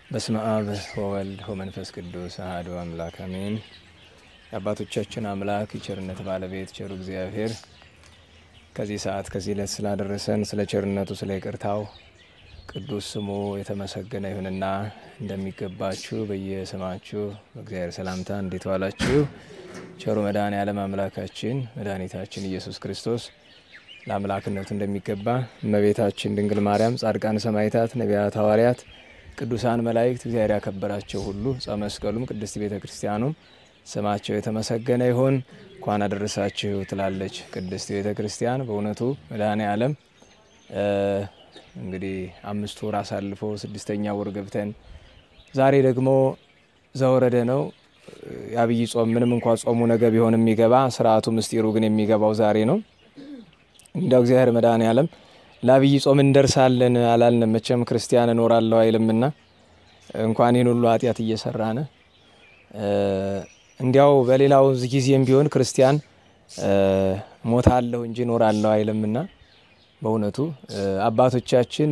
በስመ አብ ወወልድ ወመንፈስ ቅዱስ አሐዱ አምላክ አሜን። የአባቶቻችን አምላክ የቸርነት ባለቤት ቸሩ እግዚአብሔር ከዚህ ሰዓት ከዚህ ዕለት ስላደረሰን ስለ ቸርነቱ ስለ ይቅርታው ቅዱስ ስሙ የተመሰገነ ይሁንና እንደሚገባችሁ በየስማችሁ በእግዚአብሔር ሰላምታ እንዴት ዋላችሁ? ቸሩ መድኃኔ ዓለም አምላካችን መድኃኒታችን ኢየሱስ ክርስቶስ ለአምላክነቱ እንደሚገባ እመቤታችን ድንግል ማርያም፣ ጻድቃን ሰማዕታት፣ ነቢያት፣ ሐዋርያት፣ ቅዱሳን መላእክት፣ እግዚአብሔር ያከበራቸው ሁሉ ዕፀ መስቀሉም ቅድስት ቤተ ክርስቲያኑም ስማቸው የተመሰገነ ይሁን። እንኳን አደረሳችሁ ትላለች ቅድስት ቤተ ክርስቲያን። በእውነቱ መድኃኔ ዓለም እንግዲህ አምስት ወር አሳልፎ ስድስተኛ ወር ገብተን ዛሬ ደግሞ ዘወረደ ነው የአብይ ጾም። ምንም እንኳ ጾሙ ነገ ቢሆን የሚገባ ስርዓቱ ምስጢሩ ግን የሚገባው ዛሬ ነው። እንዳው እግዚአብሔር መድኃኔ ዓለም ለአብይ ጾም እንደርሳለን አላልንም። መቼም ክርስቲያን እኖራለሁ አይልምና እንኳን ይህን ሁሉ ኃጢአት እየሰራን እንዲያው በሌላው ጊዜም ቢሆን ክርስቲያን ሞታለሁ እንጂ እኖራለሁ አይልምና በእውነቱ አባቶቻችን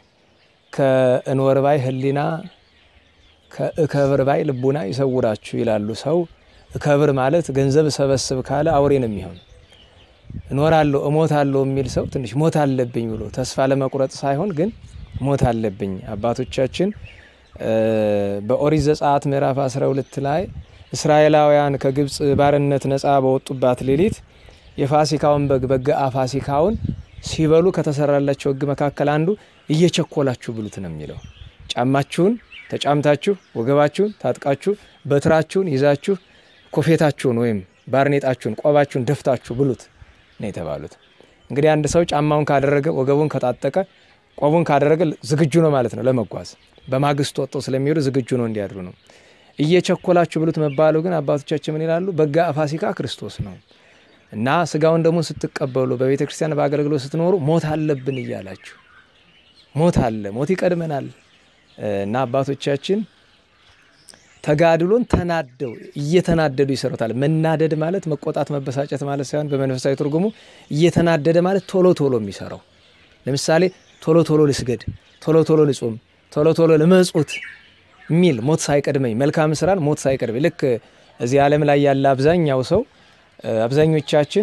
ከእንወር ባይ ሕሊና ከእከብር ባይ ልቡና ይሰውራችሁ ይላሉ። ሰው እከብር ማለት ገንዘብ ሰበስብ ካለ አውሬ ነው የሚሆን። እኖራለሁ እሞታለሁ የሚል ሰው ትንሽ ሞት አለብኝ ብሎ ተስፋ ለመቁረጥ ሳይሆን ግን ሞት አለብኝ። አባቶቻችን በኦሪት ዘጸአት ምዕራፍ 12 ላይ እስራኤላውያን ከግብፅ ባርነት ነፃ በወጡባት ሌሊት የፋሲካውን በግ በገአ ፋሲካውን ሲበሉ ከተሰራላቸው ሕግ መካከል አንዱ እየቸኮላችሁ ብሉት ነው የሚለው። ጫማችሁን ተጫምታችሁ ወገባችሁን ታጥቃችሁ በትራችሁን ይዛችሁ ኮፌታችሁን ወይም ባርኔጣችሁን ቆባችሁን ደፍታችሁ ብሉት ነው የተባሉት። እንግዲህ አንድ ሰው ጫማውን ካደረገ ወገቡን ከታጠቀ ቆቡን ካደረገ ዝግጁ ነው ማለት ነው ለመጓዝ። በማግስቱ ወጥተው ስለሚሄዱ ዝግጁ ነው እንዲያድሩ ነው። እየቸኮላችሁ ብሉት መባሉ ግን አባቶቻችን ምን ይላሉ? በገአ ፋሲካ ክርስቶስ ነው እና ስጋውን ደግሞ ስትቀበሉ በቤተ ክርስቲያን በአገልግሎት ስትኖሩ ሞት አለብን እያላችሁ ሞት አለ፣ ሞት ይቀድመናል እና አባቶቻችን ተጋድሎን ተናደው እየተናደዱ ይሰሩታል። መናደድ ማለት መቆጣት፣ መበሳጨት ማለት ሳይሆን በመንፈሳዊ ትርጉሙ እየተናደደ ማለት ቶሎ ቶሎ የሚሰራው ለምሳሌ ቶሎ ቶሎ ልስገድ፣ ቶሎ ቶሎ ልጹም፣ ቶሎ ቶሎ ልመጹት የሚል ሞት ሳይቀድመኝ መልካም ስራን ሞት ሳይቀድመኝ ልክ እዚህ ዓለም ላይ ያለ አብዛኛው ሰው አብዛኞቻችን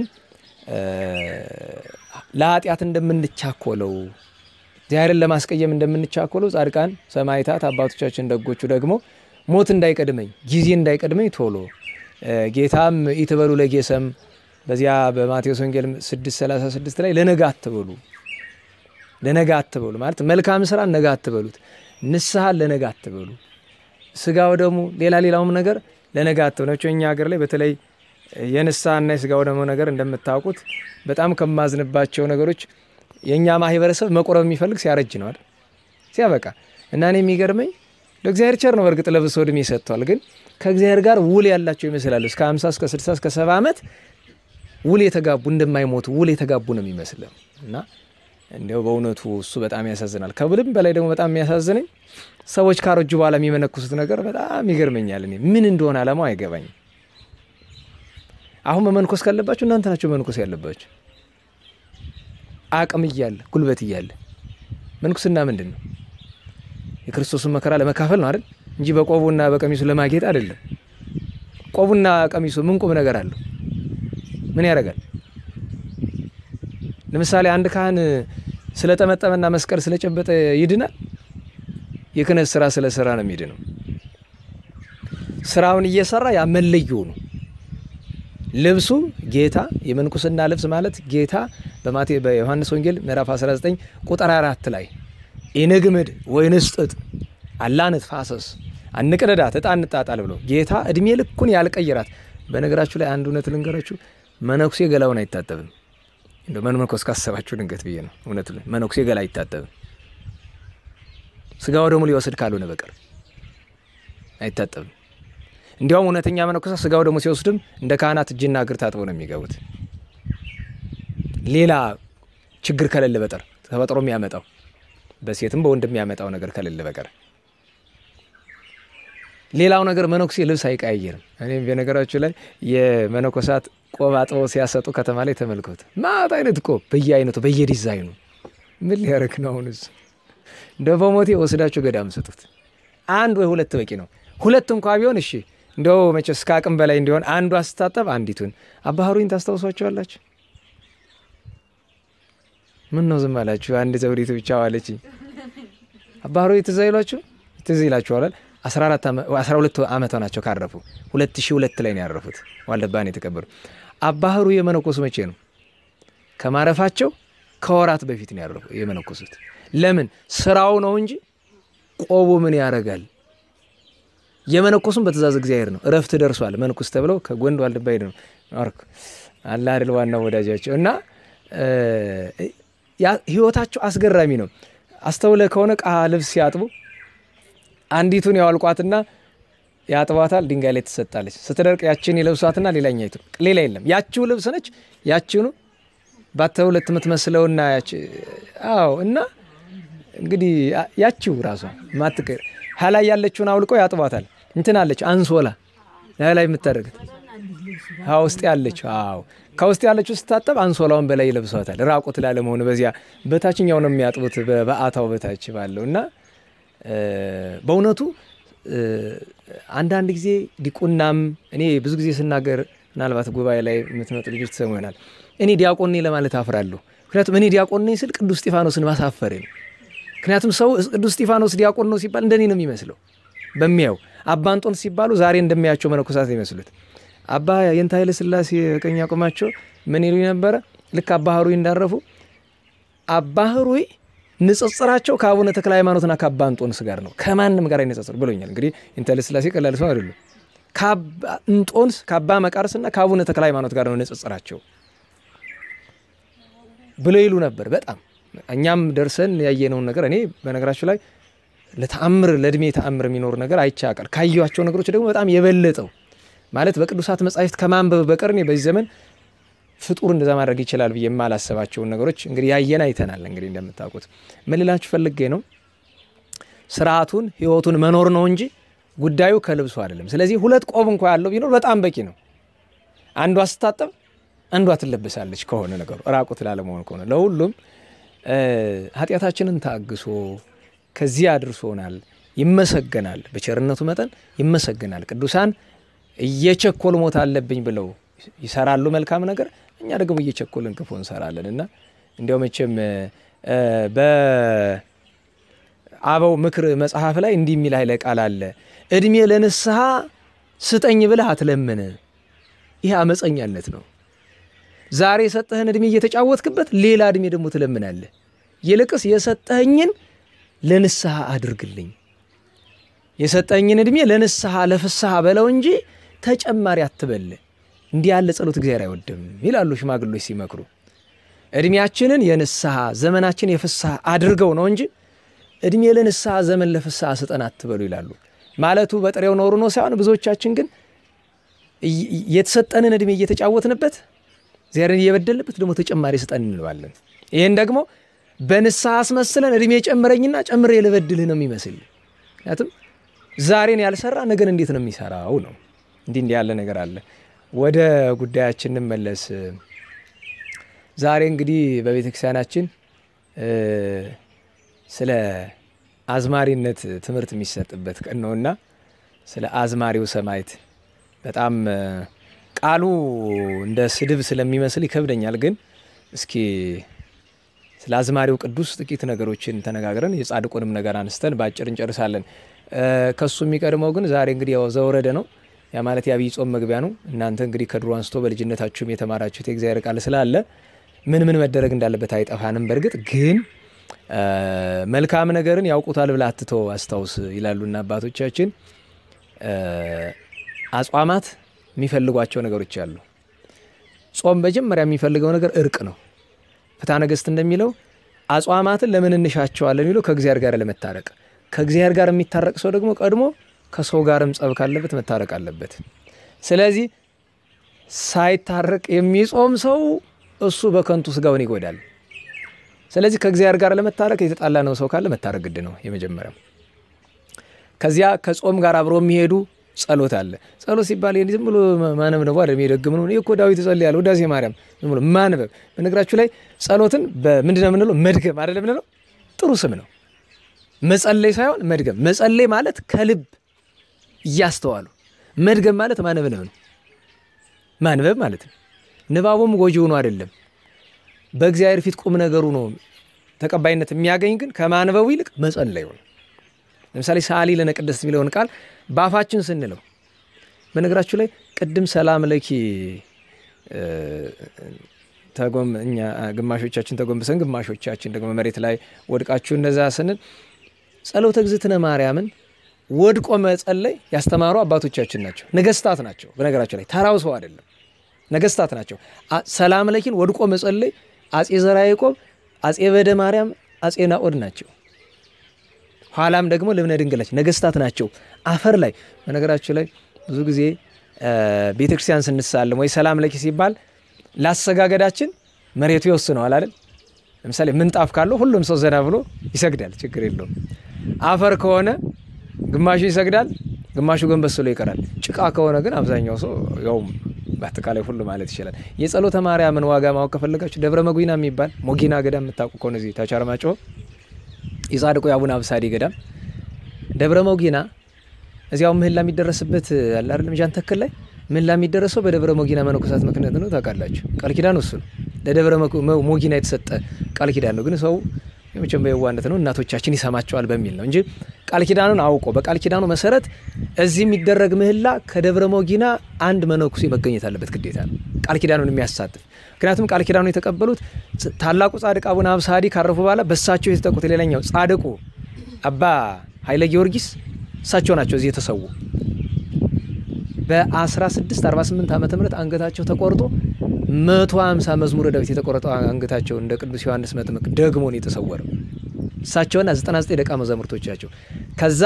ለኃጢአት እንደምንቻኮለው እግዚአብሔርን ለማስቀየም እንደምንቻኮለው ጻድቃን ሰማዕታት አባቶቻችን ደጎቹ ደግሞ ሞት እንዳይቀድመኝ ጊዜ እንዳይቀድመኝ ቶሎ ጌታም ኢትበሉ ለጌሰም በዚያ በማቴዎስ ወንጌል 636 ላይ ለነገ አትበሉ ለነገ አትበሉ ማለት መልካም ስራ ነገ አትበሉት፣ ንስሐን ለነገ አትበሉ፣ ስጋው ደግሞ ሌላ ሌላውም ነገር ለነገ አትበሉ። እኛ ሀገር ላይ በተለይ የንስሐና የስጋው ደግሞ ነገር እንደምታውቁት በጣም ከማዝንባቸው ነገሮች የእኛ ማህበረሰብ መቁረብ የሚፈልግ ሲያረጅ ነው አይደል? ሲያበቃ እና እኔ የሚገርመኝ ለእግዚአብሔር ቸር ነው። በእርግጥ ለብሶ እድሜ ሰጥቷል። ግን ከእግዚአብሔር ጋር ውል ያላቸው ይመስላሉ። እስከ 50 እስከ 60 እስከ 70 ዓመት ውል የተጋቡ እንደማይሞቱ ውል የተጋቡ ነው የሚመስለው እና እንዲያው በእውነቱ እሱ በጣም ያሳዝናል። ከብልም በላይ ደግሞ በጣም የሚያሳዝነኝ ሰዎች ካረጁ በኋላ የሚመነኩሱት ነገር በጣም ይገርመኛል። እኔ ምን እንደሆነ አላማው አይገባኝም። አሁን መመንኮስ ካለባችሁ እናንተ ናቸው መንኮስ ያለባችሁ። አቅም እያለ ጉልበት እያለ መንኩስና ምንድን ነው? የክርስቶስን መከራ ለመካፈል ነው አይደል እንጂ በቆቡና በቀሚሱ ለማጌጥ አይደለም። ቆቡና ቀሚሱ ምን ቁም ነገር አለው? ምን ያደርጋል? ለምሳሌ አንድ ካህን ስለጠመጠመና መስቀል ስለጨበጠ ይድናል? የክህነት ስራ ስለሰራ ነው የሚድነው። ስራውን እየሰራ ያ መለዮ ነው። ልብሱ ጌታ የምንኩስና ልብስ ማለት ጌታ በማቴ በዮሐንስ ወንጌል ምዕራፍ 19 ቁጥር 4 ላይ ኢንግምድ ወይንስጥጥ አላነት ፋሰስ አንቅደዳት ዕጣ እንጣጣል ብሎ ጌታ እድሜ ልኩን ያልቀይራት። በነገራችሁ ላይ አንድ እውነት ልንገራችሁ፣ መነኩሴ ገላውን አይታጠብም። እንደ መነኮስ ካሰባችሁ ድንገት ብዬ ነው። እውነት መነኩሴ ገላ አይታጠብም። ስጋው ደግሞ ሊወስድ ካልሆነ በቀር አይታጠብም። እንዲያውም እውነተኛ መነኮሳ ስጋው ደግሞ ሲወስድም እንደ ካህናት እጅና እግር ታጥበው ነው የሚገቡት። ሌላ ችግር ከሌለ በቀር ተፈጥሮ የሚያመጣው በሴትም በወንድ የሚያመጣው ነገር ከሌለ በቀር ሌላው ነገር መነኩሴ ልብስ አይቀያየርም። እኔም በነገራችሁ ላይ የመነኮሳት ቆብ አጥበው ሲያሰጡ ከተማ ላይ ተመልከቱ። ማት አይነት ቆብ በየአይነቱ በየዲዛይኑ ምን ሊያደርግ ነው? አሁን እሱ እንደ በሞቴ ወስዳችሁ ገዳም ስጡት። አንድ ወይ ሁለት በቂ ነው። ሁለት እንኳ ቢሆን እሺ፣ እንዲያው መቼስ እስከ አቅም በላይ እንዲሆን አንዷ ስታጠብ አንዲቱን። አባ ሀሩይን ታስታውሷቸዋላችሁ? ምን ነው ዝም አላችሁ? አንድ ዘውዲቱ ብቻ ዋለች። አባ ሀሩይ ትዝ አይሏችሁ? ትዝ ይላችኋል። አስራ ሁለት ዓመቷ ናቸው ካረፉ። ሁለት ሺህ ሁለት ላይ ነው ያረፉት። ዋልድባን የተቀበሩ አባ ሀሩይ የመነኮሱ መቼ ነው? ከማረፋቸው ከወራት በፊት ነው ያረፉ የመነኮሱት። ለምን? ስራው ነው እንጂ ቆቡ ምን ያደርጋል? የመነኮሱም በትእዛዝ እግዚአብሔር ነው። እረፍት ደርሷል መንኩስ ተብለው ከጎንድ ዋልድባ ሄድ ነው አርኩ አላ አይደል ዋናው ወዳጃቸው እና ህይወታቸው አስገራሚ ነው። አስተውለ ከሆነ ቃ ልብስ ሲያጥቡ አንዲቱን ያዋልቋትና ያጥቧታል፣ ድንጋይ ላይ ትሰጣለች። ስትደርቅ ያችን የለብሷትና ሌላኛይቱ ሌላ የለም። ያችው ልብስ ነች። ያችኑ ባተ ሁለት የምትመስለውና አዎ እና እንግዲህ ያችው ራሷ ማትቀር ሀላይ ያለችውን አውልቀው ያጥቧታል። እንትን አለች አንሶላ ላይ የምታደርገት ውስጥ ያለች አዎ ከውስጥ ያለችው ስታጠብ አንሶላውን በላይ ይለብሷታል። ራቁት ላለመሆኑ በዚያ በታችኛው ነው የሚያጥቡት በበአታው በታች ባለው እና በእውነቱ አንዳንድ ጊዜ ዲቁናም እኔ ብዙ ጊዜ ስናገር ምናልባት ጉባኤ ላይ የምትመጡ ልጆች ትሰሙ ይሆናል። እኔ ዲያቆን ነኝ ለማለት አፍራለሁ። ምክንያቱም እኔ ዲያቆን ነኝ ስል ቅዱስ እስጢፋኖስን ማሳፈሬ ነው። ምክንያቱም ሰው ቅዱስ እስጢፋኖስ ዲያቆን ነው ሲባል እንደኔ ነው የሚመስለው በሚያው አባ እንጦንስ ሲባሉ ዛሬ እንደሚያቸው መነኮሳት ይመስሉት። አባ የንታ ኃይለ ሥላሴ ቀኝ አቁማቸው ምን ይሉኝ ነበረ? ልክ አባ ሀሩይ እንዳረፉ አባ ሀሩይ ንጽጽራቸው ከአቡነ ተክለ ሃይማኖትና ከአባ እንጦንስ ጋር ነው፣ ከማንም ጋር አይነጻጽር ብሎኛል። እንግዲህ የንታ ኃይለ ሥላሴ ቀላል ሰው አይደሉም። እንጦንስ ከአባ መቃርስና ከአቡነ ተክለ ሃይማኖት ጋር ነው ንጽጽራቸው ብሎ ይሉ ነበር። በጣም እኛም ደርሰን ያየነውን ነገር እኔ በነገራችሁ ላይ ለተአምር ለእድሜ ተአምር የሚኖር ነገር አይቻቃል። ካየኋቸው ነገሮች ደግሞ በጣም የበለጠው ማለት በቅዱሳት መጻሕፍት ከማንበብ በቀር እኔ በዚህ ዘመን ፍጡር እንደዛ ማድረግ ይችላል ብዬ የማላሰባቸውን ነገሮች እንግዲህ ያየን አይተናል። እንግዲህ እንደምታውቁት ምን ልላችሁ ፈልጌ ነው፣ ስርዓቱን ህይወቱን መኖር ነው እንጂ ጉዳዩ ከልብሱ አይደለም። ስለዚህ ሁለት ቆብ እንኳ ያለው ቢኖር በጣም በቂ ነው። አንዷ ስታጠብ አንዷ ትለበሳለች ከሆነ ነገሩ ራቁት ላለመሆን ከሆነ ለሁሉም ኃጢአታችንን ታግሶ ከዚህ አድርሶናል። ይመሰገናል፣ በቸርነቱ መጠን ይመሰገናል። ቅዱሳን እየቸኮል ሞት አለብኝ ብለው ይሰራሉ መልካም ነገር፣ እኛ ደግሞ እየቸኮልን ክፉ እንሰራለን እና እንዲያው መቼም በአበው ምክር መጽሐፍ ላይ እንዲህ የሚል ኃይለ ቃል አለ። እድሜ ለንስሐ ስጠኝ ብለህ አትለምን። ይህ አመፀኛነት ነው። ዛሬ የሰጠህን እድሜ እየተጫወትክበት ሌላ እድሜ ደግሞ ትለምናለህ። ይልቅስ የሰጠኸኝን ለንስሐ አድርግልኝ፣ የሰጠኝን እድሜ ለንስሐ ለፍስሐ በለው እንጂ ተጨማሪ አትበል። እንዲህ ያለ ጸሎት እግዚአብሔር አይወድም ይላሉ ሽማግሎች ሲመክሩ። እድሜያችንን የንስሐ ዘመናችን የፍስሐ አድርገው ነው እንጂ እድሜ ለንስሐ ዘመን ለፍስሐ ስጠን አትበሉ ይላሉ። ማለቱ በጥሬው ኖሩ ነው ሳይሆን ብዙዎቻችን ግን የተሰጠንን እድሜ እየተጫወትንበት እግዚአብሔርን እየበደልንበት ደግሞ ተጨማሪ ስጠን እንለዋለን። ይህን ደግሞ በንስሐ አስመስለን እድሜ ጨምረኝና ጨምሬ ልበድልህ ነው የሚመስል። ምክንያቱም ዛሬን ያልሰራ ነገን እንዴት ነው የሚሰራው ነው። እንዲህ እንዲህ ያለ ነገር አለ። ወደ ጉዳያችን እንመለስ። ዛሬ እንግዲህ በቤተ ክርስቲያናችን ስለ አዝማሪነት ትምህርት የሚሰጥበት ቀን ነውና ስለ አዝማሪው ሰማዕት በጣም ቃሉ እንደ ስድብ ስለሚመስል ይከብደኛል። ግን እስኪ ስለ አዝማሪው ቅዱስ ጥቂት ነገሮችን ተነጋግረን የጻድቁንም ነገር አንስተን በአጭር እንጨርሳለን። ከሱ የሚቀድመው ግን ዛሬ እንግዲህ ያው ዘወረደ ነው። ያ ማለት የአብይ ጾም መግቢያ ነው። እናንተ እንግዲህ ከድሮ አንስቶ በልጅነታችሁም የተማራችሁት የእግዚአብሔር ቃል ስላለ ምን ምን መደረግ እንዳለበት አይጠፋንም። በእርግጥ ግን መልካም ነገርን ያውቁታል ብለህ አትተው አስታውስ ይላሉና አባቶቻችን። አጽዋማት የሚፈልጓቸው ነገሮች አሉ። ጾም መጀመሪያ የሚፈልገው ነገር እርቅ ነው። ፍትሐ ነገሥት እንደሚለው አጽዋማትን ለምን እንሻቸዋለን የሚለው ከእግዚአብሔር ጋር ለመታረቅ ከእግዚአብሔር ጋር የሚታረቅ ሰው ደግሞ ቀድሞ ከሰው ጋርም ጸብ ካለበት መታረቅ አለበት። ስለዚህ ሳይታረቅ የሚጾም ሰው እሱ በከንቱ ስጋውን ይጎዳል። ስለዚህ ከእግዚአብሔር ጋር ለመታረቅ የተጣላ ነው ሰው ካለ መታረቅ ግድ ነው የመጀመሪያው። ከዚያ ከጾም ጋር አብሮ የሚሄዱ ጸሎት አለ። ጸሎት ሲባል ዝም ብሎ ማነብ ነው አይደለም። የደግም ነው እኮ ዳዊት ይጸልያል፣ ውዳሴ ማርያም ዝም ብሎ ማንበብ። በነገራችሁ ላይ ጸሎትን በምንድን ነው የምንለው? መድገም አይደለም የምንለው። ጥሩ ስም ነው። መጸለይ ሳይሆን መድገም። መጸለይ ማለት ከልብ እያስተዋሉ፣ መድገም ማለት ማንበብ ነው። ማንበብ ማለት ነው። ንባቡም ጎጂ ሆኖ አይደለም፣ በእግዚአብሔር ፊት ቁም ነገሩ ነው ተቀባይነት የሚያገኝ ግን ከማንበቡ ይልቅ መጸለዩ ነው። ለምሳሌ ሰአሊ ለነ ቅድስት የሚለውን ቃል በአፋችን ስንለው በነገራችሁ ላይ ቅድም ሰላም ለኪ እኛ ግማሾቻችን ተጎንብሰን ግማሾቻችን ደግሞ መሬት ላይ ወድቃችሁ እንደዛ ስንል ጸሎተ እግዝእትነ ማርያምን ወድቆ መጸለይ ያስተማሩ አባቶቻችን ናቸው። ነገስታት ናቸው። በነገራችሁ ላይ ተራው ሰው አይደለም፣ ነገስታት ናቸው። ሰላም ለኪን ወድቆ መጸለይ አጼ ዘርዓ ያዕቆብ፣ አጼ በደ ማርያም፣ አጼ ናኦድ ናቸው። ኋላም ደግሞ ልብነ ድንግላች ነገስታት ናቸው። አፈር ላይ በነገራችሁ ላይ ብዙ ጊዜ ቤተ ክርስቲያን ስንሳለም ወይ ሰላም ለኪ ሲባል ላሰጋገዳችን መሬቱ ይወስነዋል አይደል? ለምሳሌ ምንጣፍ ካለው ሁሉም ሰው ዘና ብሎ ይሰግዳል፣ ችግር የለውም። አፈር ከሆነ ግማሹ ይሰግዳል፣ ግማሹ ጎንበስ ብሎ ይቀራል። ጭቃ ከሆነ ግን አብዛኛው ሰው ያውም በአጠቃላይ ሁሉ ማለት ይችላል። የጸሎተ ማርያምን ዋጋ ማወቅ ከፈለጋችሁ ደብረ መጉና የሚባል ሞጊና ገዳም የምታውቁ ከሆነ እዚህ ታች አርማጭሆ የጻድቁ የአቡነ አብሳዲ ገዳም ደብረ መጉና እዚያው ምህላ የሚደረስበት አለ አይደለም ጃን ተክል ላይ ምህላ የሚደረሰው በደብረ ሞጊና መነኮሳት ምክንያት ነው። ታውቃላችሁ፣ ቃል ኪዳን እሱ ነው። ለደብረ ሞጊና የተሰጠ ቃል ኪዳን ነው። ግን ሰው መቼም በየዋነት ነው እናቶቻችን ይሰማቸዋል በሚል ነው እንጂ ቃል ኪዳኑን አውቆ በቃል ኪዳኑ መሰረት እዚህ የሚደረግ ምህላ ከደብረ ሞጊና አንድ መነኩሴ መገኘት አለበት፣ ግዴታ ነው። ቃል ኪዳኑን የሚያሳትፍ ምክንያቱም ቃል ኪዳኑን የተቀበሉት ታላቁ ጻድቅ አቡነ አብሳዲ ካረፉ በኋላ በእሳቸው የተጠቁት ሌላኛው ጻድቁ አባ ኃይለ ጊዮርጊስ እሳቸው ናቸው እዚህ የተሰዉ። በ1648 ዓመተ ምህረት አንገታቸው ተቆርጦ 150 መዝሙረ ዳዊት የተቆረጠው አንገታቸው እንደ ቅዱስ ዮሐንስ መጥምቅ ደግሞ ነው የተሰወረው። እሳቸውና 99 ደቀ መዛሙርቶቻቸው ከዛ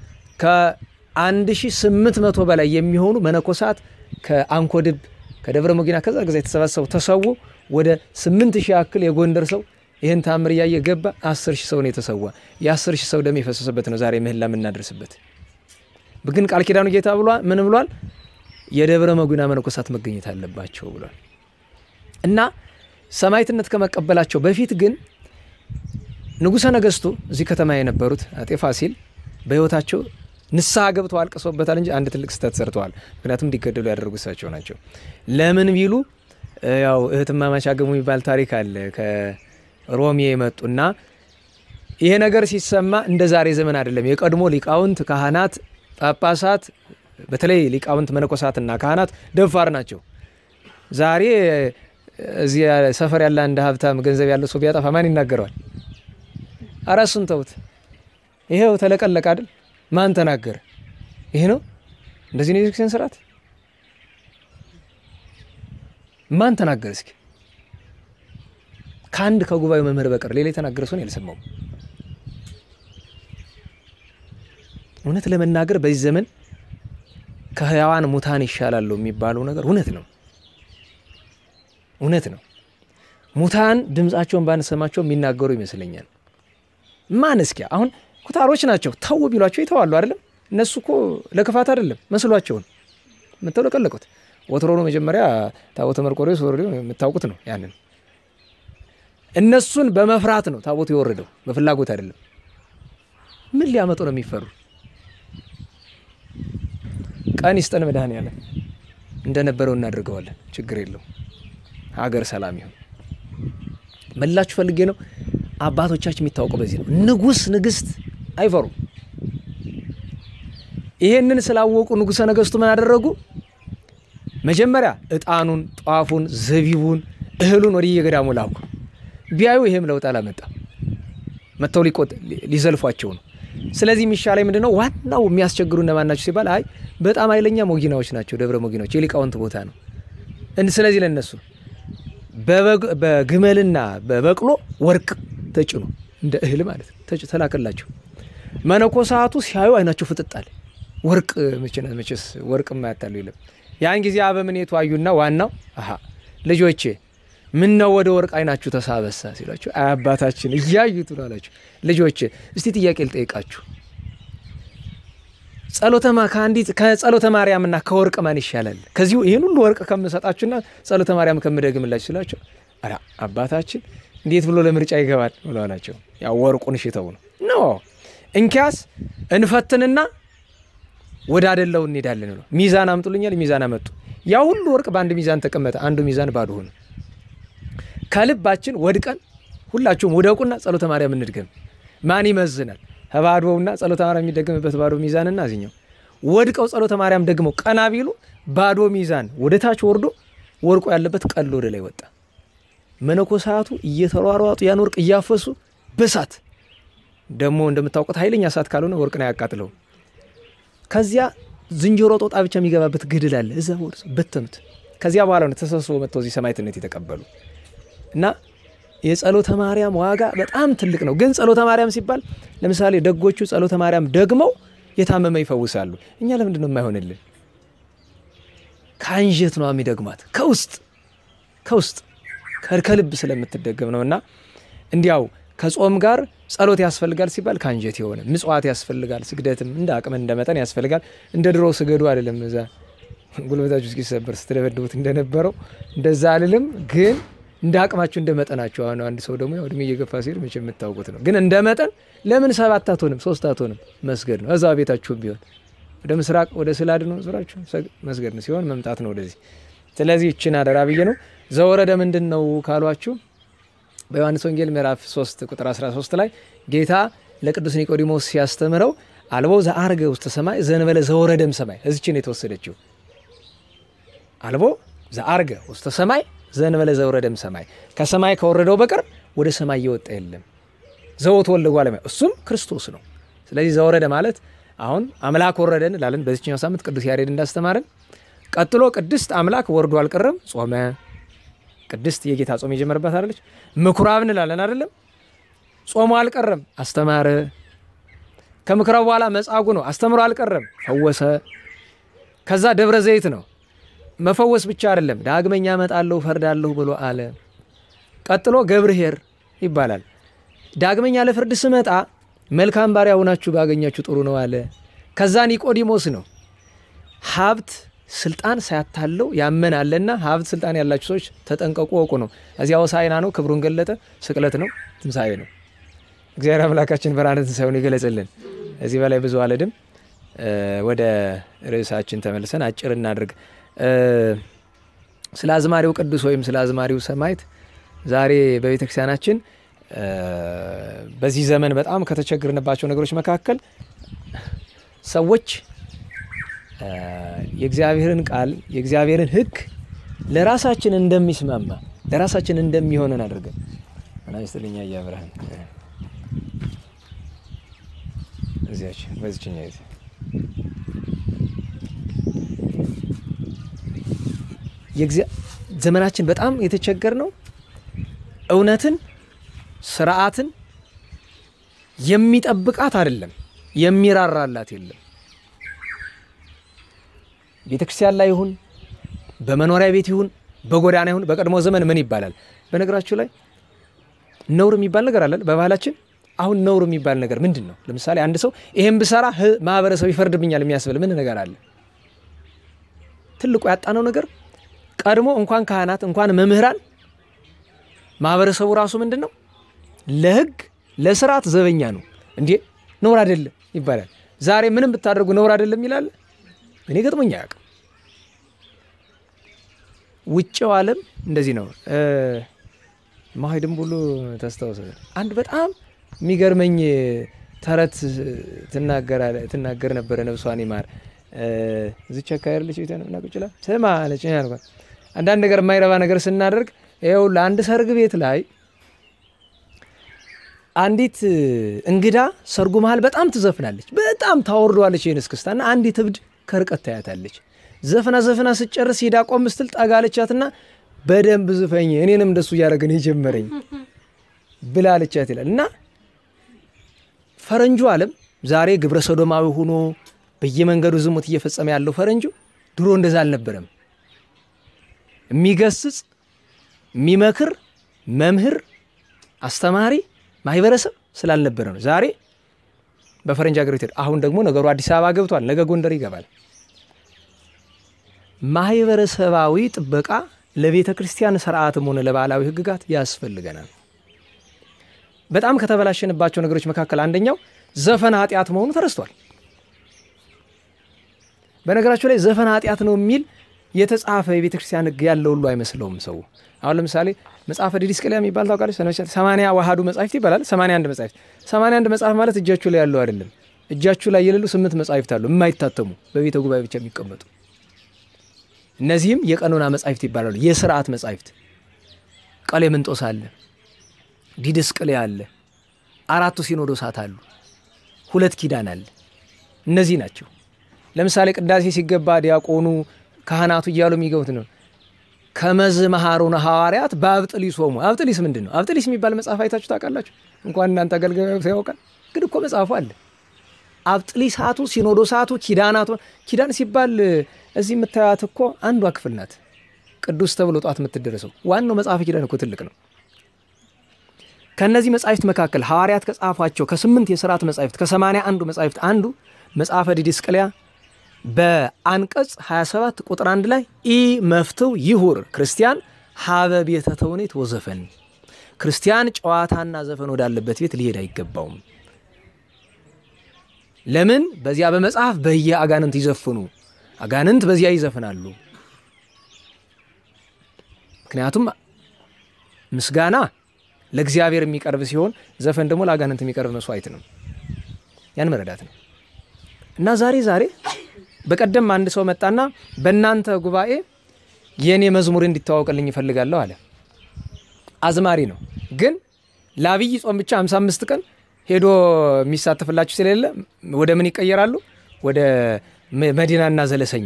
ከ1800 በላይ የሚሆኑ መነኮሳት ከአንኮድብ ከደብረ ሞጊና ከዛ ጊዜ የተሰባሰቡ ተሰዉ። ወደ 8000 ያክል የጎንደር ሰው ይህን ታምር እያየ ገባ። 10 ሺህ ሰው ነው የተሰዋ። የ10 ሺህ ሰው ደም የፈሰሰበት ነው ዛሬ ምህላ የምናደርስበት። ግን ቃል ኪዳኑ ጌታ ብሏል። ምን ብሏል? የደብረ መጉና መነኮሳት መገኘት አለባቸው ብሏል። እና ሰማዕትነት ከመቀበላቸው በፊት ግን ንጉሠ ነገሥቱ እዚህ ከተማ የነበሩት አጤ ፋሲል በሕይወታቸው ንስሐ ገብተው አልቅሶበታል እንጂ አንድ ትልቅ ስህተት ሰርተዋል። ምክንያቱም እንዲገደሉ ያደረጉ እሳቸው ናቸው። ለምን ቢሉ ያው እህትማማች አገቡ የሚባል ታሪክ አለ ከሮሜ የመጡና ይሄ ነገር ሲሰማ እንደ ዛሬ ዘመን አይደለም። የቀድሞ ሊቃውንት ካህናት ጳጳሳት በተለይ ሊቃውንት መነኮሳትና ካህናት ደፋር ናቸው። ዛሬ እዚህ ሰፈር ያለ አንድ ሀብታም ገንዘብ ያለው ሰው ቢያጠፋ ማን ይናገረዋል? ኧረ እሱን ተውት። ይሄው ተለቀለቅ አይደል? ማን ተናገረ? ይሄ ነው እንደዚህ ነው የቤተክርስቲያን ስርዓት። ማን ተናገረ? እስኪ ከአንድ ከጉባኤው መምህር በቀር ሌላ የተናገረ ሰውን ያልሰማውም እውነት ለመናገር በዚህ ዘመን ከህያዋን ሙታን ይሻላሉ የሚባለው ነገር እውነት ነው፣ እውነት ነው። ሙታን ድምፃቸውን ባንሰማቸው የሚናገሩ ይመስለኛል። ማን እስኪ አሁን ኩታሮች ናቸው ተው ቢሏቸው ይተዋሉ አይደለም። እነሱ እኮ ለክፋት አይደለም መስሏቸውን ምተው ለቀለቁት። ወትሮ ነው መጀመሪያ ታቦተ መርቆሬዎስ ወረደው የምታውቁት ነው። ያንን እነሱን በመፍራት ነው ታቦቱ የወረደው በፍላጎት አይደለም። ምን ሊያመጡ ነው የሚፈሩ? ቀን ይስጠን መድኃኔዓለም። እንደነበረው እናደርገዋለን። ችግር የለው። ሀገር ሰላም ይሁን። መላችሁ ፈልጌ ነው። አባቶቻችን የሚታወቀው በዚህ ነው። ንጉሥ ንግሥት አይፈሩም። ይሄንን ስላወቁ ንጉሠ ነገሥቱ ምን አደረጉ? መጀመሪያ ዕጣኑን፣ ጧፉን፣ ዘቢቡን፣ እህሉን ወደ የገዳሙ ላኩ። ቢያዩ ይሄም ለውጥ አላመጣም። መጥተው ሊዘልፏቸው ነው። ስለዚህ የሚሻላይ ምንድን ነው? ዋናው የሚያስቸግሩ እነማን ናቸው ሲባል አይ በጣም ኃይለኛ ሞጊናዎች ናቸው። ደብረ ሞጊናዎች የሊቃውንት ቦታ ነው። ስለዚህ ለነሱ በግመልና በበቅሎ ወርቅ ተጭኖ እንደ እህል ማለት ነው ተላከላቸው። መነኮሳቱ ሲያዩ አይናቸው ፍጥጣል። ወርቅ መቼስ ወርቅ የማያታሉ የለም። ያን ጊዜ አበምኔቱ አዩና ዋናው አሀ ልጆቼ ምን ነው ወደ ወርቅ አይናችሁ ተሳበሳ ሲሏቸው አባታችን እያዩት ነው አላቸው። ልጆቼ እስቲ ጥያቄ ልጠይቃችሁ ጸሎተማ ከአንዲት ከጸሎተ ማርያምና ከወርቅ ማን ይሻላል? ከዚሁ ይህን ሁሉ ወርቅ ከምሰጣችሁና ጸሎተ ማርያም ከምደግምላችሁ ሲላቸው ኧረ አባታችን እንዴት ብሎ ለምርጫ ይገባል ብሎ አላቸው። ያው ወርቁን ሽተው ነው ኖ እንኪያስ እንፈትንና ወደ አደላው እንሄዳለን ብሎ ሚዛን አምጡልኛል። ሚዛን አመጡ። ያ ሁሉ ወርቅ በአንድ ሚዛን ተቀመጠ። አንዱ ሚዛን ባዶ ሆነ። ከልባችን ወድቀን ሁላችሁም ውደቁና ጸሎተ ማርያም እንድገም። ማን ይመዝናል? ከባዶውና ጸሎተ ማርያም የሚደገምበት ባዶ ሚዛንና እዚኛው ወድቀው ጸሎተ ማርያም ደግመው ቀና ቢሉ ባዶ ሚዛን ወደ ታች ወርዶ ወርቆ ያለበት ቀሎ ወደ ላይ ወጣ። መነኮሳቱ እየተሯሯጡ ያን ወርቅ እያፈሱ በሳት ደግሞ እንደምታውቁት ኃይለኛ እሳት ካልሆነ ወርቅን አያቃጥለውም። ከዚያ ዝንጀሮ ጦጣ ብቻ የሚገባበት ገድል አለ። እዛ ወደ በተኑት። ከዚያ በኋላ ነው ተሰብስቦ መጥተው እዚህ ሰማዕትነት የተቀበሉ እና የጸሎተ ማርያም ዋጋ በጣም ትልቅ ነው። ግን ጸሎተ ማርያም ሲባል ለምሳሌ ደጎቹ ጸሎተ ማርያም ደግመው የታመመ ይፈውሳሉ። እኛ ለምንድን ነው የማይሆንልን? ከአንጀት ነው የሚደግሟት ከውስጥ ከውስጥ ከልብ ስለምትደገም ነው እና እንዲያው ከጾም ጋር ጸሎት ያስፈልጋል ሲባል ከአንጀት የሆነ ምጽዋት ያስፈልጋል። ስግደትም እንደ አቅም እንደ መጠን ያስፈልጋል። እንደ ድሮ ስገዱ አይደለም። እዛ ጉልበታችሁ እስኪሰበር ስትደበድቡት እንደነበረው እንደዛ አልልም። ግን እንደ አቅማችሁ እንደ መጠናችሁ። አሁን አንድ ሰው ደግሞ እድሜ እየገፋ ሲሄድ መቼ የምታውቁት ነው። ግን እንደ መጠን ለምን ሰባት አትሆንም ሶስት አትሆንም መስገድ ነው። እዛ ቤታችሁም ቢሆን ወደ ምስራቅ ወደ ስላድ ነው ዙራችሁ መስገድ ነው ሲሆን መምጣት ነው ወደዚህ። ስለዚህ ይችን አደራ ብዬ ነው። ዘወረደ ምንድን ነው ካሏችሁ በዮሐንስ ወንጌል ምዕራፍ 3 ቁጥር 13 ላይ ጌታ ለቅዱስ ኒቆዲሞስ ሲያስተምረው አልቦ ዘአርገ ውስተ ሰማይ ዘንበለ ዘወረደም ሰማይ እዚችን የተወሰደችው አልቦ ዘአርገ ውስተ ሰማይ ዘንበለ ዘወረደም ሰማይ ከሰማይ ከወረደው በቀር ወደ ሰማይ እየወጣ የለም። ዘወት ወልደ እጓለ እመሕያው እሱም ክርስቶስ ነው። ስለዚህ ዘወረደ ማለት አሁን አምላክ ወረደ እንላለን በዚችኛው ሳምንት ቅዱስ ያሬድ እንዳስተማረን። ቀጥሎ ቅድስት አምላክ ወርዶ አልቀረም ጾመ ቅድስት የጌታ ጾም የጀመረባት አለች። ምኩራብ እንላለን አይደለም። ጾሙ አልቀረም አስተማረ። ከምኩራብ በኋላ መጻጉዕ ነው አስተምሮ አልቀረም ፈወሰ። ከዛ ደብረ ዘይት ነው መፈወስ ብቻ አይደለም ዳግመኛ እመጣለሁ ፈርዳለሁ ብሎ አለ። ቀጥሎ ገብርኄር ይባላል። ዳግመኛ ለፍርድ ስመጣ መልካም ባሪያ ሆናችሁ ባገኛችሁ ጥሩ ነው አለ። ከዛ ኒቆዲሞስ ነው ሀብት ስልጣን ሳያታለው ያመን አለና ሀብት ስልጣን ያላችሁ ሰዎች ተጠንቀቁ ወቁ ነው። እዚያ ሆሳዕና ነው፣ ክብሩን ገለጠ። ስቅለት ነው፣ ትንሣኤ ነው። እግዚአብሔር አምላካችን ብርሃነ ትንሣኤውን ይገለጽልን። እዚህ በላይ ብዙ አልሄድም። ወደ ርዕሳችን ተመልሰን አጭር እናድርግ። ስለ አዝማሪው ቅዱስ ወይም ስለ አዝማሪው ሰማዕት ዛሬ በቤተ ክርስቲያናችን በዚህ ዘመን በጣም ከተቸገርንባቸው ነገሮች መካከል ሰዎች የእግዚአብሔርን ቃል የእግዚአብሔርን ሕግ ለራሳችን እንደሚስማማ ለራሳችን እንደሚሆነን አድርገን ናስትልኛ እያብርሃን እዚያች በዚችኛ ጊዜ ዘመናችን በጣም የተቸገር ነው። እውነትን ስርዓትን የሚጠብቃት አይደለም፣ የሚራራላት የለም። ቤተ ክርስቲያን ላይ ይሁን በመኖሪያ ቤት ይሁን በጎዳና ይሁን በቀድሞ ዘመን ምን ይባላል? በነገራችሁ ላይ ነውር የሚባል ነገር አለ በባህላችን። አሁን ነውር የሚባል ነገር ምንድን ነው? ለምሳሌ አንድ ሰው ይሄን ብሰራ ማህበረሰብ ይፈርድብኛል የሚያስብል ምን ነገር አለ? ትልቁ ያጣነው ነገር ቀድሞ እንኳን ካህናት እንኳን መምህራን ማህበረሰቡ ራሱ ምንድን ነው ለህግ ለስርዓት ዘበኛ ነው። እንዴ ነውር አይደለም ይባላል። ዛሬ ምንም ብታደርጉ ነውር አይደለም ይላል። እኔ ገጥሞኝ አያውቅም። ውጭው ዓለም እንደዚህ ነው። ማሂድም ብሎ ተስታውሰ አንድ በጣም የሚገርመኝ ተረት ትናገር ነበረ። ነብሷን ይማር እዚች አካባቢ ያለች ቤተ ናቁጭላ ስማ አለች። ያልኳት አንዳንድ ነገር የማይረባ ነገር ስናደርግ ይኸው ለአንድ ሰርግ ቤት ላይ አንዲት እንግዳ ሰርጉ መሀል በጣም ትዘፍናለች፣ በጣም ታወርደዋለች ይህን እስክስታ እና አንዲት እብድ ከርቀት ታያታለች። ዘፍና ዘፍና ስጨርስ ሄዳ ቆም ስትል ጠጋለቻትና በደንብ ዝፈኝ እኔንም እንደሱ እያደረገን የጀመረኝ ብላለቻት ይላል እና ፈረንጁ ዓለም ዛሬ ግብረ ሰዶማዊ ሆኖ በየመንገዱ ዝሙት እየፈጸመ ያለው ፈረንጁ ድሮ እንደዛ አልነበረም። የሚገስጽ የሚመክር መምህር፣ አስተማሪ፣ ማህበረሰብ ስላልነበረ ነው። ዛሬ በፈረንጅ ሀገር ቤት አሁን ደግሞ ነገሩ አዲስ አበባ ገብቷል። ነገ ጎንደር ይገባል። ማህበረሰባዊ ጥበቃ ለቤተ ክርስቲያን ስርዓትም ሆነ ለባህላዊ ሕግጋት ያስፈልገናል። በጣም ከተበላሸንባቸው ነገሮች መካከል አንደኛው ዘፈን ኃጢአት መሆኑ ተረስቷል። በነገራችሁ ላይ ዘፈን ኃጢአት ነው የሚል የተጻፈ የቤተ ክርስቲያን ሕግ ያለው ሁሉ አይመስለውም ሰው። አሁን ለምሳሌ መጽሐፈ ዲድስቅልያ የሚባል ታውቃለች። ሰማንያ ዋሃዱ መጻሕፍት ይባላል። ሰማንያ አንድ መጻሕፍት ሰማንያ አንድ መጽሐፍ ማለት እጃችሁ ላይ ያለው አይደለም። እጃችሁ ላይ የሌሉ ስምንት መጻሕፍት አሉ የማይታተሙ በቤተ ጉባኤ ብቻ የሚቀመጡ እነዚህም የቀኖና መጻሕፍት ይባላሉ። የስርዓት መጻሕፍት ቀሌምንጦስ አለ፣ ዲድስቅልያ አለ፣ አራቱ ሲኖዶሳት አሉ፣ ሁለት ኪዳን አለ። እነዚህ ናቸው። ለምሳሌ ቅዳሴ ሲገባ ዲያቆኑ ካህናቱ እያሉ የሚገቡት ነው። ከመዝ መሃሩነ ሐዋርያት በአብጥሊሶሙ። አብጥሊስ ምንድን ነው? አብጥሊስ የሚባል መጽሐፍ አይታችሁ ታውቃላችሁ? እንኳን እናንተ አገልጋዮች ያውቃል፣ ግን እኮ መጽሐፉ አለ። አብጥሊሳቱ፣ ሲኖዶሳቱ፣ ኪዳናቱ። ኪዳን ሲባል እዚህ የምታያት እኮ አንዷ ክፍል ናት። ቅዱስ ተብሎ ጧት የምትደረሰው ዋናው መጽሐፍ ኪዳን እኮ ትልቅ ነው። ከእነዚህ መጻሕፍት መካከል ሐዋርያት ከጻፏቸው ከስምንት የሥርዓት መጻሕፍት ከሰማንያ አንዱ መጻሕፍት አንዱ መጽሐፈ ዲድስቅልያ በአንቀጽ 27 ቁጥር አንድ ላይ ኢ መፍትው ይሁር ክርስቲያን ሀበ ቤተ ተውኔት ወዘፈን፣ ክርስቲያን ጨዋታና ዘፈን ወዳለበት ቤት ሊሄድ አይገባውም። ለምን? በዚያ በመጽሐፍ በየ አጋንንት ይዘፍኑ፣ አጋንንት በዚያ ይዘፍናሉ። ምክንያቱም ምስጋና ለእግዚአብሔር የሚቀርብ ሲሆን ዘፈን ደግሞ ለአጋንንት የሚቀርብ መስዋዕት ነው። ያን መረዳት ነው እና ዛሬ ዛሬ በቀደም አንድ ሰው መጣና በእናንተ ጉባኤ የእኔ መዝሙር እንዲተዋወቅልኝ ይፈልጋለሁ አለ። አዝማሪ ነው፣ ግን ለአብይ ጾም ብቻ 55 ቀን ሄዶ የሚሳተፍላችሁ ስለሌለ ወደ ምን ይቀየራሉ? ወደ መዲናና ዘለሰኛ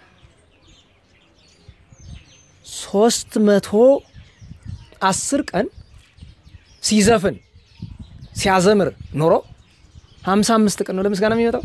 ሶስት መቶ አስር ቀን ሲዘፍን ሲያዘምር ኖሮ 55 ቀን ነው ለምስጋና የሚመጣው።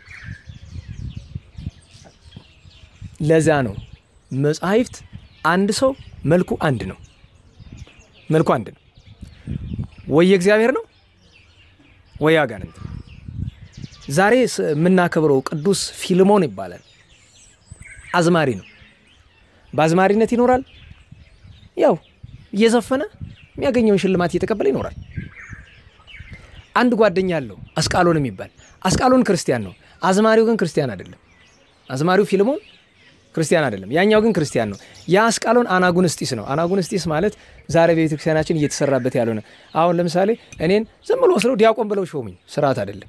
ለዛ ነው መጻሕፍት አንድ ሰው መልኩ አንድ ነው። መልኩ አንድ ነው። ወይ የእግዚአብሔር ነው ወይ አጋንንት ነው። ዛሬ የምናከብረው ቅዱስ ፊልሞን ይባላል። አዝማሪ ነው። በአዝማሪነት ይኖራል። ያው እየዘፈነ የሚያገኘውን ሽልማት እየተቀበለ ይኖራል። አንድ ጓደኛ አለው አስቃሎን የሚባል አስቃሎን ክርስቲያን ነው። አዝማሪው ግን ክርስቲያን አይደለም። አዝማሪው ፊልሞን ክርስቲያን አይደለም። ያኛው ግን ክርስቲያን ነው። ያ አስቃሎን አናጉንስጢስ ነው። አናጉንስጢስ ማለት ዛሬ በቤተ ክርስቲያናችን እየተሰራበት ያልሆነ አሁን ለምሳሌ እኔን ዝም ብሎ ወስደው ዲያቆን ብለው ሾሙኝ። ስርዓት አይደለም።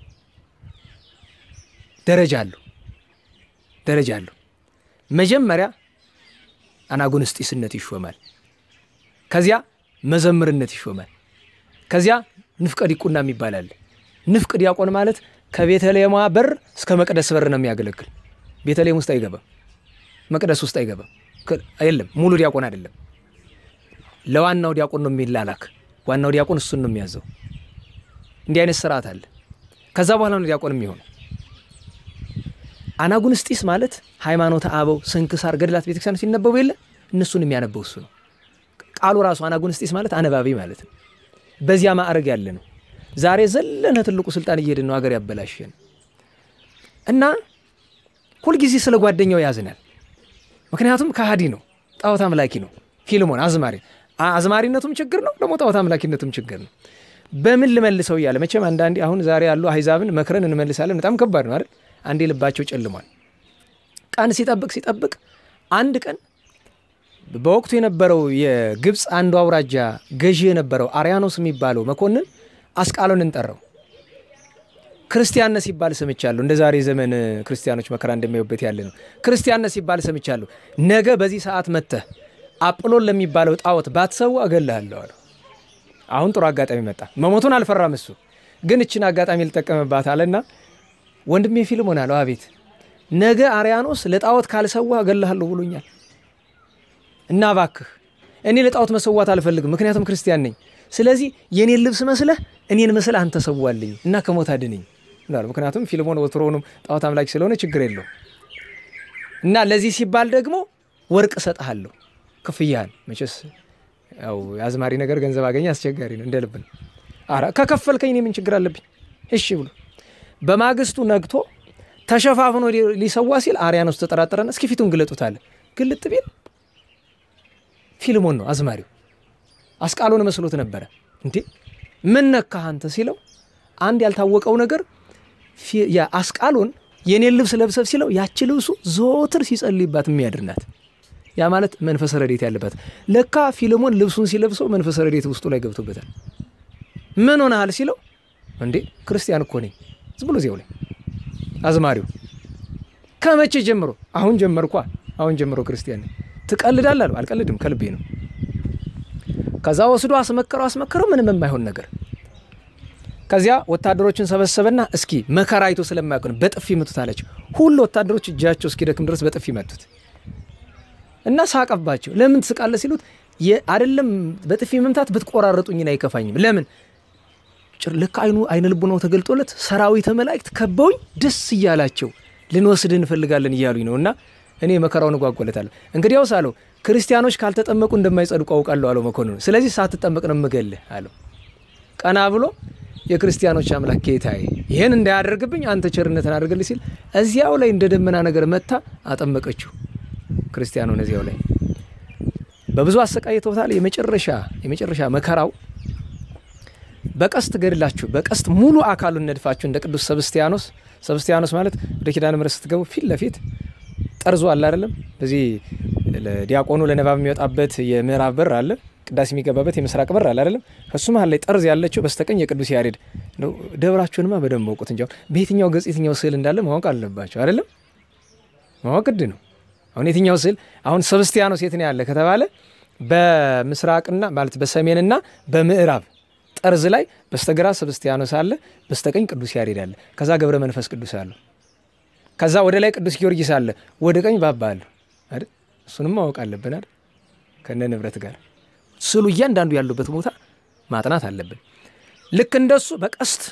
ደረጃ አለው፣ ደረጃ አለው። መጀመሪያ አናጉንስጢስነት ይሾማል። ከዚያ መዘምርነት ይሾማል። ከዚያ ንፍቀ ዲቁና የሚባል አለ። ንፍቅ ዲያቆን ማለት ከቤተልሔሟ በር እስከ መቅደስ በር ነው የሚያገለግል። ቤተልሔም ውስጥ አይገባም፣ መቅደስ ውስጥ አይገባም። የለም ሙሉ ዲያቆን አይደለም። ለዋናው ዲያቆን ነው የሚላላክ። ዋናው ዲያቆን እሱን ነው የሚያዘው። እንዲህ አይነት ስርዓት አለ። ከዛ በኋላ ነው ዲያቆን የሚሆነው። አናጉንስጢስ ማለት ሃይማኖተ አበው፣ ስንክሳር፣ ገድላት ቤተክርስቲያን ሲነበቡ የለ እነሱን የሚያነበው እሱ ነው። ቃሉ ራሱ አናጉንስጢስ ማለት አነባቢ ማለት ነው። በዚያ ማዕረግ ያለ ነው። ዛሬ ዘለነ ትልቁ ስልጣን እየሄድን ነው፣ ሀገር ያበላሸን እና ሁልጊዜ ስለ ጓደኛው ያዝናል። ምክንያቱም ከሃዲ ነው፣ ጣዖት አምላኪ ነው። ፊልሞን አዝማሪ አዝማሪነቱም ችግር ነው፣ ደግሞ ጣዖት አምላኪነቱም ችግር ነው። በምን ልመልሰው እያለ መቼም አንዳንዴ አሁን ዛሬ ያሉ አሕዛብን መክረን እንመልሳለን። በጣም ከባድ ነው አይደል? አንዴ ልባቸው ጨልሟል። ቀን ሲጠብቅ ሲጠብቅ አንድ ቀን በወቅቱ የነበረው የግብፅ አንዱ አውራጃ ገዢ የነበረው አርያኖስ የሚባለው መኮንን አስቃሎንን ጠራው። ክርስቲያነ ሲባል ሰምቻለሁ። እንደ ዛሬ ዘመን ክርስቲያኖች መከራ እንደሚያዩበት ያለ ነው። ክርስቲያነ ሲባል ሰምቻለሁ። ነገ በዚህ ሰዓት መጥተህ አጵሎን ለሚባለው ጣዖት ባትሰዋ እገልሃለሁ አለው። አሁን ጥሩ አጋጣሚ መጣ። መሞቱን አልፈራም እሱ ግን እችን አጋጣሚ ልጠቀምባት አለና ወንድሜ ፊልሞን አለው። አቤት ነገ አርያኖስ ለጣዖት ካልሰዋ እገልሃለሁ ብሎኛል እና እባክህ እኔ ለጣዖት መሰዋት አልፈልግም፣ ምክንያቱም ክርስቲያን ነኝ። ስለዚህ የእኔን ልብስ መስለህ እኔን መስለህ አንተ ሰዋልኝ እና ከሞት አድነኝ ይላል። ምክንያቱም ፊልሞን ወትሮውንም ጣዖት አምላክ ስለሆነ ችግር የለው እና ለዚህ ሲባል ደግሞ ወርቅ እሰጥሃለሁ ክፍያህን። መቼስ ያው የአዝማሪ ነገር ገንዘብ አገኘ አስቸጋሪ ነው፣ እንደ ልብ ነው። ኧረ ከከፈልከኝ እኔ ምን ችግር አለብኝ? እሺ ብሎ በማግስቱ ነግቶ ተሸፋፍኖ ሊሰዋ ሲል አርያኖስ ተጠራጠረና እስኪ ፊቱን ግለጡት አለ። ግልጥ ቢል ፊልሞን ነው አዝማሪው። አስቃሎን መስሎት ነበረ። እንዴ ምን ነካህ አንተ ሲለው አንድ ያልታወቀው ነገር አስቃሎን የኔን ልብስ ለብሰብ ሲለው ያቺ ልብሱ ዘወትር ሲጸልይባት የሚያድር ናት። ያ ማለት መንፈሰ ረድኤት ያለባት። ለካ ፊልሞን ልብሱን ሲለብሰው መንፈሰ ረድኤት ውስጡ ላይ ገብቶበታል። ምን ሆነሃል ሲለው እንዴ ክርስቲያን እኮ ነኝ ዝም ብሎ እዚያው ላይ አዝማሪው ከመቼ ጀምሮ? አሁን ጀመርኳ አሁን ጀምሮ ክርስቲያን ነኝ። ትቀልዳለህ አለው። አልቀልድም ከልቤ ነው። ከዛ ወስዶ አስመከረው አስመከረው ምንም የማይሆን ነገር ከዚያ ወታደሮችን ሰበሰበና እስኪ መከራ አይቶ ስለማያውቅ ነው በጥፊ መቱት አላቸው። ሁሉ ወታደሮች እጃቸው እስኪደክም ድረስ በጥፊ መቱት እና ሳቀባቸው። ለምን ትስቃለህ ሲሉት አይደለም በጥፊ መምታት ብትቆራረጡኝን አይከፋኝም። ለምን ልክ አይኑ አይነ ልቡናው ተገልጦለት ሰራዊተ መላእክት ከበውኝ ደስ እያላቸው ልንወስድህ እንፈልጋለን እያሉኝ ነው እና እኔ መከራውን እጓጓለታለሁ። እንግዲያውስ አለው ክርስቲያኖች ካልተጠመቁ እንደማይጸድቁ አውቃለሁ አለው መኮንኑ። ስለዚህ ሳትጠመቅ ነው የምገልህ አለው። ቀና ብሎ የክርስቲያኖች አምላክ ጌታዬ ይህን እንዳያደርግብኝ አንተ ቸርነትን አድርግልኝ ሲል እዚያው ላይ እንደ ደመና ነገር መታ አጠመቀችው። ክርስቲያኑን እዚያው ላይ በብዙ አሰቃይተውታል። የመጨረሻ የመጨረሻ መከራው በቀስት ገድላችሁ በቀስት ሙሉ አካሉን ነድፋችሁ እንደ ቅዱስ ሰብስቲያኖስ ሰብስቲያኖስ ማለት ወደ ኪዳነ ምሕረት ስትገቡ ፊት ለፊት ጠርዞ አለ አይደለም። በዚህ ዲያቆኑ ለንባብ የሚወጣበት የምዕራብ በር አለ፣ ቅዳሴ የሚገባበት የምስራቅ በር አለ አይደለም። ከሱ መሀል ላይ ጠርዝ ያለችው በስተቀኝ የቅዱስ ያሬድ ደብራችሁንማ በደንብ መውቁት እንጂ በየትኛው ገጽ የትኛው ስዕል እንዳለ ማወቅ አለባቸው አይደለም። ማወቅ ግድ ነው። አሁን የትኛው ስዕል አሁን ሰብስቲያኖስ የት ነው ያለ ከተባለ በምስራቅና ማለት በሰሜንና በምዕራብ ጠርዝ ላይ በስተግራ ሰብስቲያኖስ አለ፣ በስተቀኝ ቅዱስ ያሬድ አለ። ከዛ ገብረ መንፈስ ቅዱስ አለ። ከዛ ወደ ላይ ቅዱስ ጊዮርጊስ አለ፣ ወደ ቀኝ ባባ አለ አይደል? እሱንም ማወቅ አለብን አይደል? ከነ ንብረት ጋር ስዕሉ እያንዳንዱ ያሉበት ቦታ ማጥናት አለብን። ልክ እንደሱ በቀስት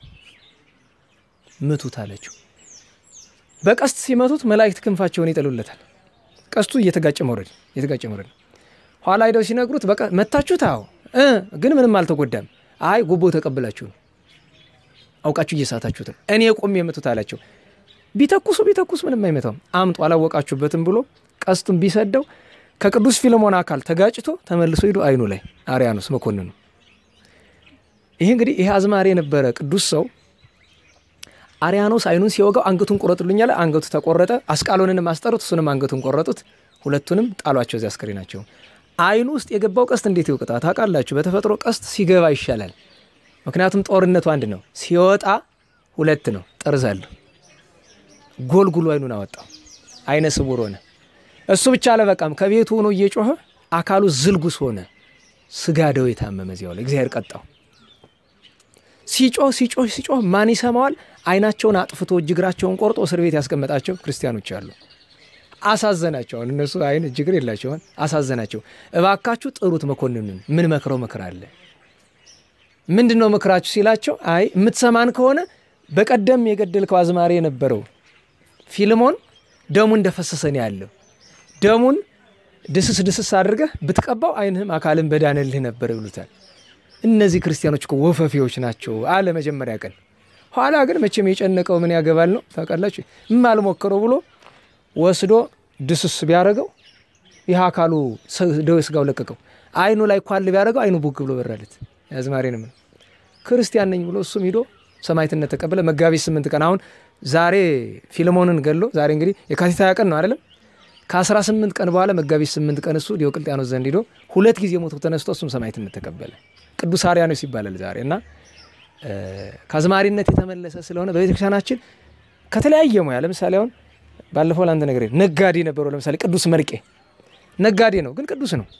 ምቱት አለችው። በቀስት ሲመቱት መላእክት ክንፋቸውን ይጥሉለታል። ቀስቱ እየተጋጨ መውረድ እየተጋጨ መውረድ ነው። ኋላ ሂደው ሲነግሩት በቃ መታችሁት? አዎ እ ግን ምንም አልተጎዳም። አይ ጉቦ ተቀብላችሁ ነው አውቃችሁ እየሳታችሁት ነው። እኔ ቆሜ የምቱት አላቸው። ቢተኩሱ ቢተኩስ ምንም አይመታውም። አምጡ አላወቃችሁበትም ብሎ ቀስቱን ቢሰደው ከቅዱስ ፊልሞን አካል ተጋጭቶ ተመልሶ ሂዶ አይኑ ላይ አርያኖስ መኮንኑ። ይህ እንግዲህ ይሄ አዝማሪ የነበረ ቅዱስ ሰው አርያኖስ አይኑን ሲወጋው አንገቱን ቆረጡልኝ አለ። አንገቱ ተቆረጠ። አስቃሎንንም አስጠሩት፣ እሱንም አንገቱን ቆረጡት። ሁለቱንም ጣሏቸው እዚያ አስከሬናቸው። አይኑ ውስጥ የገባው ቀስት እንዴት ይውቅጣ ታውቃላችሁ? በተፈጥሮ ቀስት ሲገባ ይሻላል። ምክንያቱም ጦርነቱ አንድ ነው፣ ሲወጣ ሁለት ነው። ጠርዝ አለሁ ጎልጉሎ አይኑን አወጣው። አይነ ስውር ሆነ። እሱ ብቻ አለበቃም። ከቤቱ ሆኖ እየጮኸ አካሉ ዝልጉስ ሆነ። ስጋ ደዌ የታመመ እዚያው ላይ እግዚአብሔር ቀጣው። ሲጮህ ሲጮህ ሲጮህ ማን ይሰማዋል? አይናቸውን አጥፍቶ እጅ እግራቸውን ቆርጦ እስር ቤት ያስቀመጣቸው ክርስቲያኖች አሉ። አሳዘናቸው። አሁን እነሱ አይን እጅ እግር የላቸውን አሳዘናቸው። እባካችሁ ጥሩት መኮንኑን ምን መክረው ምክር አለ ምንድን ነው ምክራችሁ ሲላቸው፣ አይ የምትሰማን ከሆነ በቀደም የገደልከው አዝማሪ የነበረው ፊልሞን ደሙ እንደፈሰሰ ነው ያለው። ደሙን ድስስ ድስስ አድርገህ ብትቀባው አይንህም አካልን በዳነልህ ነበር ይሉታል። እነዚህ ክርስቲያኖች እኮ ወፈፊዎች ናቸው አለ መጀመሪያ ቀን። ኋላ ግን መቼም የጨነቀው ምን ያገባል ነው ታውቃላችሁ። እማልሞክረው ብሎ ወስዶ ድስስ ቢያደርገው ይህ አካሉ ደዌ ስጋው ለቀቀው። አይኑ ላይ ኳል ቢያደርገው አይኑ ቡግ ብሎ በራለት። አዝማሪንም ነው ክርስቲያን ነኝ ብሎ እሱም ሂዶ ሰማዕትነት ተቀበለ። መጋቢት ስምንት ቀን አሁን ዛሬ ፊልሞንን ገሎ ዛሬ እንግዲህ የካቲት ሃያ ቀን ነው አይደለም። ከአስራ ስምንት ቀን በኋላ መጋቢት ስምንት ቀን እሱ ዲዮቅልጥያኖስ ዘንድ ሂዶ ሁለት ጊዜ ሞቶ ተነስቶ እሱም ሰማዕትነት ተቀበለ። ቅዱስ አርያኖስ ይባላል ዛሬ እና ከአዝማሪነት የተመለሰ ስለሆነ በቤተክርስቲያናችን ከተለያየ ሙያ ለምሳሌ አሁን ባለፈው ለአንተ ነገር ነጋዴ ነበረው። ለምሳሌ ቅዱስ መርቄ ነጋዴ ነው፣ ግን ቅዱስ ነው።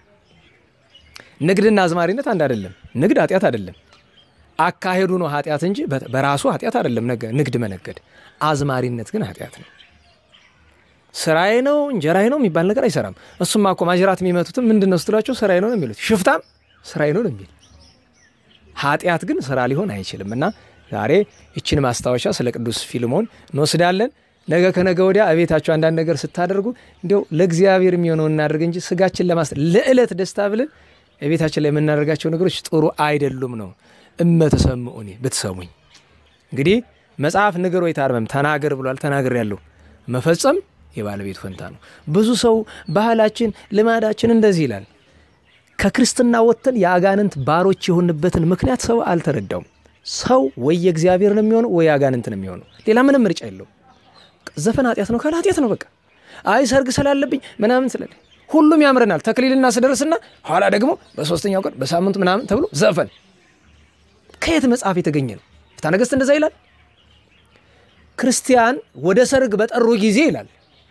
ንግድና አዝማሪነት አንድ አይደለም። ንግድ ኃጢአት አይደለም፣ አካሄዱ ነው ኃጢአት እንጂ በራሱ ኃጢአት አይደለም ንግድ መነገድ። አዝማሪነት ግን ኃጢአት ነው። ስራዬ ነው እንጀራዬ ነው የሚባል ነገር አይሰራም። እሱማ እኮ ማጅራት የሚመቱትም ምንድን ነው ስትሏቸው ስራዬ ነው ነው የሚሉት። ሽፍታም ስራዬ ነው ነው የሚል ኃጢአት ግን ስራ ሊሆን አይችልም። እና ዛሬ ይችን ማስታወሻ ስለ ቅዱስ ፊልሞን እንወስዳለን። ነገ ከነገ ወዲያ እቤታቸው አንዳንድ ነገር ስታደርጉ እንዲያው ለእግዚአብሔር የሚሆነው እናደርግ እንጂ ስጋችን ለማስ ለዕለት ደስታ ብለን እቤታችን ላይ የምናደርጋቸው ነገሮች ጥሩ አይደሉም ነው። እመተሰምዑኒ ብትሰሙኝ። እንግዲህ መጽሐፍ ንገር ወይ ታርመም ተናገር ብሏል። ተናገር ያለው መፈጸም የባለቤቱ ፈንታ ነው። ብዙ ሰው ባህላችን፣ ልማዳችን እንደዚህ ይላል። ከክርስትና ወጥተን የአጋንንት ባሮች የሆንበትን ምክንያት ሰው አልተረዳውም። ሰው ወይ የእግዚአብሔር ነው የሚሆነው ወይ አጋንንት ነው የሚሆነው። ሌላ ምንም ምርጫ የለውም። ዘፈን ኃጢአት ነው ካለ ኃጢአት ነው በቃ። አይ ሰርግ ስላለብኝ ምናምን ስላለ ሁሉም ያምረናል። ተክሊልና ስደርስና ኋላ ደግሞ በሶስተኛው ቀን በሳምንቱ ምናምን ተብሎ ዘፈን ከየት መጽሐፍ የተገኘ ነው? ፍትሐ ነገሥት እንደዛ ይላል። ክርስቲያን ወደ ሰርግ በጠሩ ጊዜ ይላል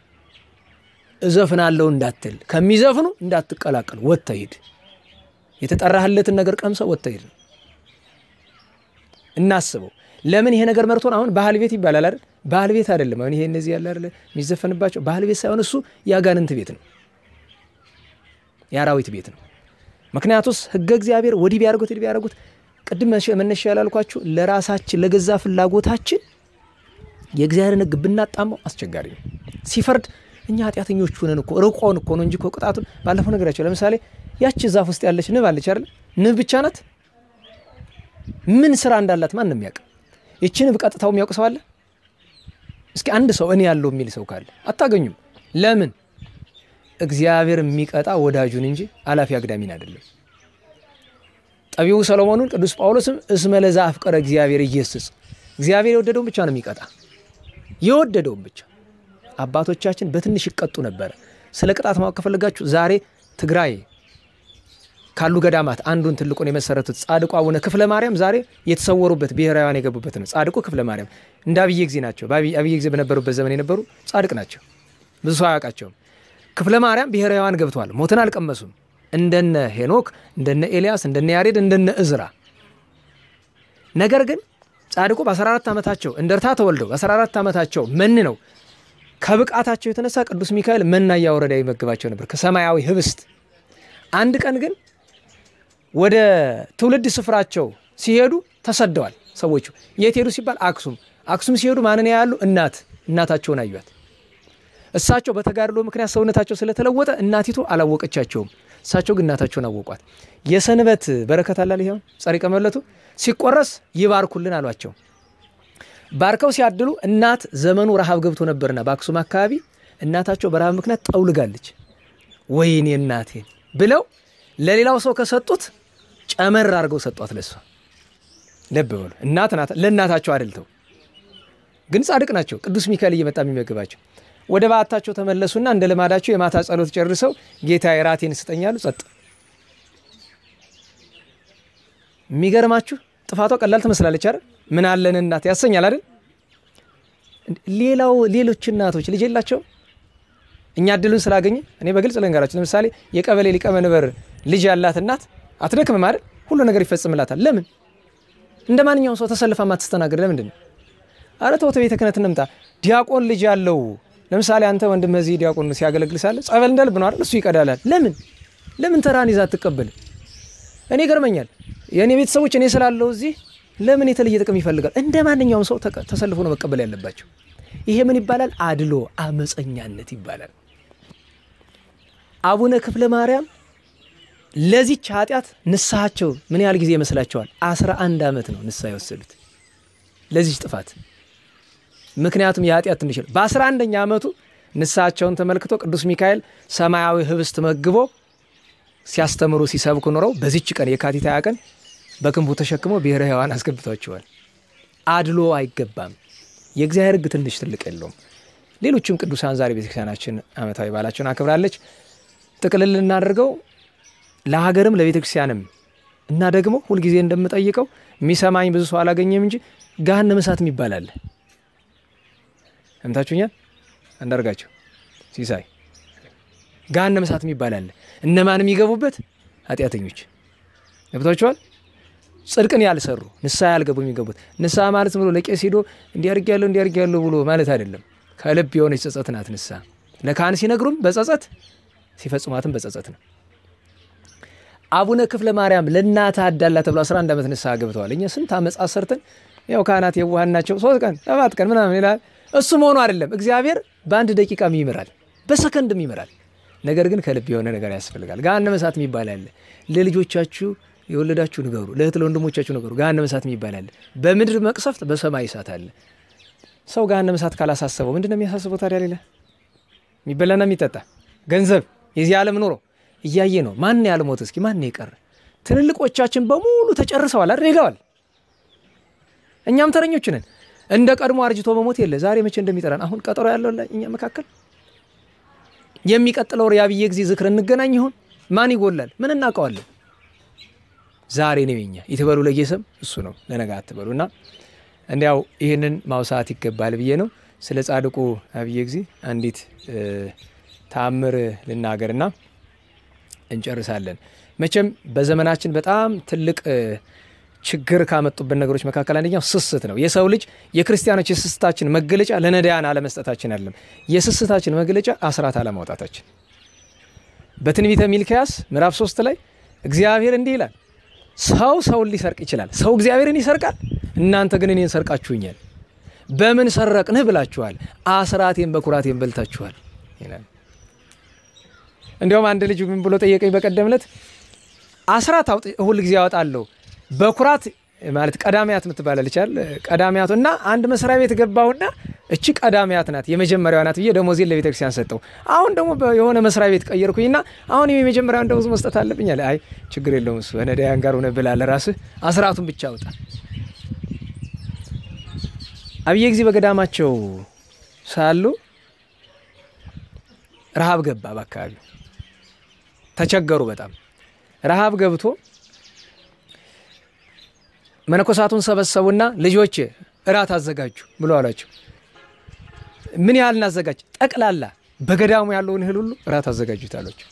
እዘፍናለሁ እንዳትል፣ ከሚዘፍኑ እንዳትቀላቀል፣ ወጥተህ ሂድ። የተጠራህለትን ነገር ቀምሰው ወጥተህ ሂድ። እናስበው። ለምን ይሄ ነገር መርቶን አሁን ባህል ቤት ይባላል አይደል? ባህል ቤት አይደለም። አሁን ይሄ እነዚህ ያለ አይደለ የሚዘፈንባቸው ባህል ቤት ሳይሆን እሱ የአጋንንት ቤት ነው፣ የአራዊት ቤት ነው። ምክንያቱስ ሕገ እግዚአብሔር ወዲህ ቢያደርጉት ወዲህ ቢያደርጉት ቅድም መነሻ ያላልኳችሁ ለራሳችን ለገዛ ፍላጎታችን የእግዚአብሔርን ሕግ ብናጣመው አስቸጋሪ ነው። ሲፈርድ እኛ ኃጢአተኞች ሆነን እኮ ርቆን እኮ ነው እንጂ እኮ ቅጣቱን ባለፈው ነገራቸው። ለምሳሌ ያቺ ዛፍ ውስጥ ያለች ንብ አለች አይደል? ንብ ብቻ ናት። ምን ስራ እንዳላት ማን ነው የሚያውቅ? ይቺ ንብ ቀጥታው የሚያውቅ ሰው አለ? እስኪ አንድ ሰው እኔ ያለው የሚል ሰው ካለ አታገኙም። ለምን? እግዚአብሔር የሚቀጣ ወዳጁን እንጂ አላፊ አግዳሚን አይደለም። ጠቢቡ ሰሎሞኑን ቅዱስ ጳውሎስም እስመ ለዛ አፍቀረ እግዚአብሔር ኢየስስ እግዚአብሔር የወደደውን ብቻ ነው የሚቀጣ የወደደውን ብቻ። አባቶቻችን በትንሽ ይቀጡ ነበረ። ስለ ቅጣት ማወቅ ከፈለጋችሁ ዛሬ ትግራይ ካሉ ገዳማት አንዱን ትልቁን የመሰረቱት ጻድቁ አቡነ ክፍለ ማርያም ዛሬ የተሰወሩበት ብሔራውያን የገቡበት ነው። ጻድቁ ክፍለ ማርያም እንደ አብየ ጊዜ ናቸው። አብየ ጊዜ በነበሩበት ዘመን የነበሩ ጻድቅ ናቸው። ብዙ ሰው አያውቃቸውም። ክፍለ ማርያም ብሔራውያን ገብተዋል። ሞትን አልቀመሱም። እንደነ ሄኖክ፣ እንደነ ኤልያስ፣ እንደነ ያሬድ፣ እንደነ እዝራ። ነገር ግን ጻድቁ በ14 ዓመታቸው እንደርታ ተወልደው በ14 ዓመታቸው መን ነው ከብቃታቸው የተነሳ ቅዱስ ሚካኤል መና እያወረደ ይመግባቸው ነበር ከሰማያዊ ህብስት። አንድ ቀን ግን ወደ ትውልድ ስፍራቸው ሲሄዱ ተሰደዋል። ሰዎቹ የት ሄዱ ሲባል አክሱም። አክሱም ሲሄዱ ማንን ያሉ? እናት እናታቸውን አዩት። እሳቸው በተጋድሎ ምክንያት ሰውነታቸው ስለተለወጠ እናቲቱ አላወቀቻቸውም። እሳቸው ግን እናታቸውን አወቋት። የሰንበት በረከት አላል ይኸው ጸሪቀ መለቱ ሲቆረስ ይባርኩልን አሏቸው። ባርከው ሲያድሉ እናት ዘመኑ ረሃብ ገብቶ ነበርና በአክሱም አካባቢ እናታቸው በረሃብ ምክንያት ጠውልጋለች። ወይኔ እናቴን ብለው ለሌላው ሰው ከሰጡት ጨመር አድርገው ሰጧት ለሷ። ልብ በሉ እናት ናት፣ ለእናታቸው አድልተው ግን ጻድቅ ናቸው። ቅዱስ ሚካኤል እየመጣ የሚመግባቸው ወደ በዓታቸው ተመለሱና እንደ ልማዳቸው የማታ ጸሎት ጨርሰው ጌታ ራቴን ስጠኛሉ። ጸጥ። የሚገርማችሁ ጥፋቷ ቀላል ትመስላለች አይደል? ምን አለን እናት ያሰኛል አይደል? ሌላው ሌሎች እናቶች ልጅ የላቸው እኛ እድሉን ስላገኘ እኔ በግልጽ ልንገራችሁ። ለምሳሌ የቀበሌ ሊቀመንበር ልጅ ያላት እናት አትደክምም አይደል? ሁሉ ነገር ይፈጽምላታል። ለምን? እንደ ማንኛውም ሰው ተሰልፋ ማትስተናገድ ለምንድን ነው? አረ ተወተ ቤተ ክህነት እንምጣ። ዲያቆን ልጅ ያለው ለምሳሌ አንተ ወንድም እዚህ ዲያቆን ሲያገለግል ሳለ ጸበል እንዳልብ ነው አይደል? እሱ ይቀዳላል። ለምን ለምን ተራን ይዛ አትቀበል? እኔ ይገርመኛል። የእኔ ቤተሰቦች እኔ ስላለው እዚህ ለምን የተለየ ጥቅም ይፈልጋል? እንደ ማንኛውም ሰው ተሰልፎ ነው መቀበል ያለባቸው። ይሄ ምን ይባላል? አድሎ አመፀኛነት ይባላል። አቡነ ክፍለ ማርያም ለዚች ኃጢአት ንስሐቸው ምን ያህል ጊዜ ይመስላቸዋል? አስራ አንድ ዓመት ነው ንስሐ የወሰዱት ለዚች ጥፋት። ምክንያቱም የኃጢአት ትንሽ በአስራ አንደኛ ዓመቱ ንስሐቸውን ተመልክቶ ቅዱስ ሚካኤል ሰማያዊ ህብስት መግቦ ሲያስተምሩ ሲሰብኩ ኖረው በዚች ቀን የካቲት ሃያ ቀን በክንፉ ተሸክመው ብሔረ ሕያዋን አስገብቷቸዋል። አድሎ አይገባም። የእግዚአብሔር ሕግ ትንሽ ትልቅ የለውም። ሌሎችም ቅዱሳን ዛሬ ቤተክርስቲያናችን ዓመታዊ በዓላቸውን አክብራለች። ጥቅልል እናደርገው ለሀገርም ለቤተ ክርስቲያንም እና ደግሞ ሁልጊዜ እንደምጠይቀው የሚሰማኝ ብዙ ሰው አላገኘም እንጂ ገሃነመ እሳት የሚባል አለ። ሰምታችሁኛል? አንዳርጋቸው ሲሳይ ገሃነመ እሳት የሚባል አለ። እነማን የሚገቡበት? ኃጢአተኞች ገብቷቸዋል። ጽድቅን ያልሰሩ ንስሐ ያልገቡ የሚገቡት። ንስሐ ማለት ብሎ ለቄስ ሄዶ እንዲያርግ ያለው እንዲያርግ ያለው ብሎ ማለት አይደለም። ከልብ የሆነች ጸጸት ናት ንስሐ። ለካህን ሲነግሩም በጸጸት ሲፈጽሟትም በጸጸት ነው። አቡነ ክፍለ ማርያም ለእናት አዳላ ተብሎ 11 ዓመት ንስሐ ገብተዋል። እኛ ስንት አመፃ ሰርተን ያው ካህናት የዋሃን ናቸው። ሶስት ቀን ሰባት ቀን ምናምን ይላል። እሱ መሆኑ አይደለም። እግዚአብሔር በአንድ ደቂቃም ይምራል፣ በሰከንድም ይምራል። ነገር ግን ከልብ የሆነ ነገር ያስፈልጋል። ገሃነመ እሳት የሚባል አለ። ለልጆቻችሁ የወለዳችሁ ንገሩ፣ ለእህት ለወንድሞቻችሁ ንገሩ። ገሃነመ እሳት የሚባል አለ። በምድር መቅሰፍት፣ በሰማይ እሳት አለ። ሰው ገሃነመ እሳት ካላሳሰበው ምንድን ነው የሚያሳስበው ታዲያ? ሌላ የሚበላና የሚጠጣ ገንዘብ፣ የዚህ ዓለም ኑሮ እያየ ነው። ማን ያልሞት? እስኪ ማን የቀረ? ትልልቆቻችን በሙሉ ተጨርሰዋል አይደል? ሄደዋል። እኛም ተረኞች ነን። እንደ ቀድሞ አርጅቶ መሞት የለ። ዛሬ መቼ እንደሚጠራን አሁን ቀጠሮ ያለው እኛ መካከል የሚቀጥለው የአብዬ ጊዜ ዝክር እንገናኝ ይሆን? ማን ይጎላል? ምን እናውቀዋለን? ዛሬ ነው የኛ ይትበሉ ለጌሰም እሱ ነው ለነገ አትበሉ እና እንዲያው ይህንን ማውሳት ይገባል ብዬ ነው። ስለ ጻድቁ አብዬ ጊዜ አንዲት ተአምር ልናገርና እንጨርሳለን። መቼም በዘመናችን በጣም ትልቅ ችግር ካመጡብን ነገሮች መካከል አንደኛው ስስት ነው። የሰው ልጅ የክርስቲያኖች የስስታችን መገለጫ ለነዳያን አለመስጠታችን አይደለም። የስስታችን መገለጫ አስራት አለማውጣታችን። በትንቢተ ሚልክያስ ምዕራፍ ሶስት ላይ እግዚአብሔር እንዲህ ይላል፣ ሰው ሰውን ሊሰርቅ ይችላል፣ ሰው እግዚአብሔርን ይሰርቃል። እናንተ ግን እኔን ሰርቃችሁኛል። በምን ሰረቅንህ ብላችኋል፣ አስራቴን በኩራቴን በልታችኋል ይላል። እንዲያውም አንድ ልጅ ምን ብሎ ጠየቀኝ በቀደም ዕለት አስራት ሁል ጊዜ ያወጣለሁ በኩራት ማለት ቀዳሚያት የምትባላለች አይደል? ቀዳሚያቱ እና አንድ መስሪያ ቤት ገባሁና እቺ ቀዳሚያት ናት የመጀመሪያዋ ናት ብዬ ደሞዜን ለቤተ ክርስቲያን ሰጠው። አሁን ደግሞ የሆነ መስሪያ ቤት ቀየርኩኝና አሁን የመጀመሪያውን ደሞዝ መስጠት አለብኝ አለ። አይ ችግር የለውም እሱ ነዳያን ጋር ሆነ ብላ ለራስህ አስራቱን ብቻ አውጣ። አብዬ ጊዜ በገዳማቸው ሳሉ ረሃብ ገባ። በአካባቢው ተቸገሩ በጣም ረሃብ ገብቶ መነኮሳቱን ሰበሰቡና ልጆች እራት አዘጋጁ ብሎ አሏቸው። ምን ያህል እናዘጋጅ? ጠቅላላ በገዳሙ ያለውን እህል ሁሉ እራት አዘጋጁት አሏቸው።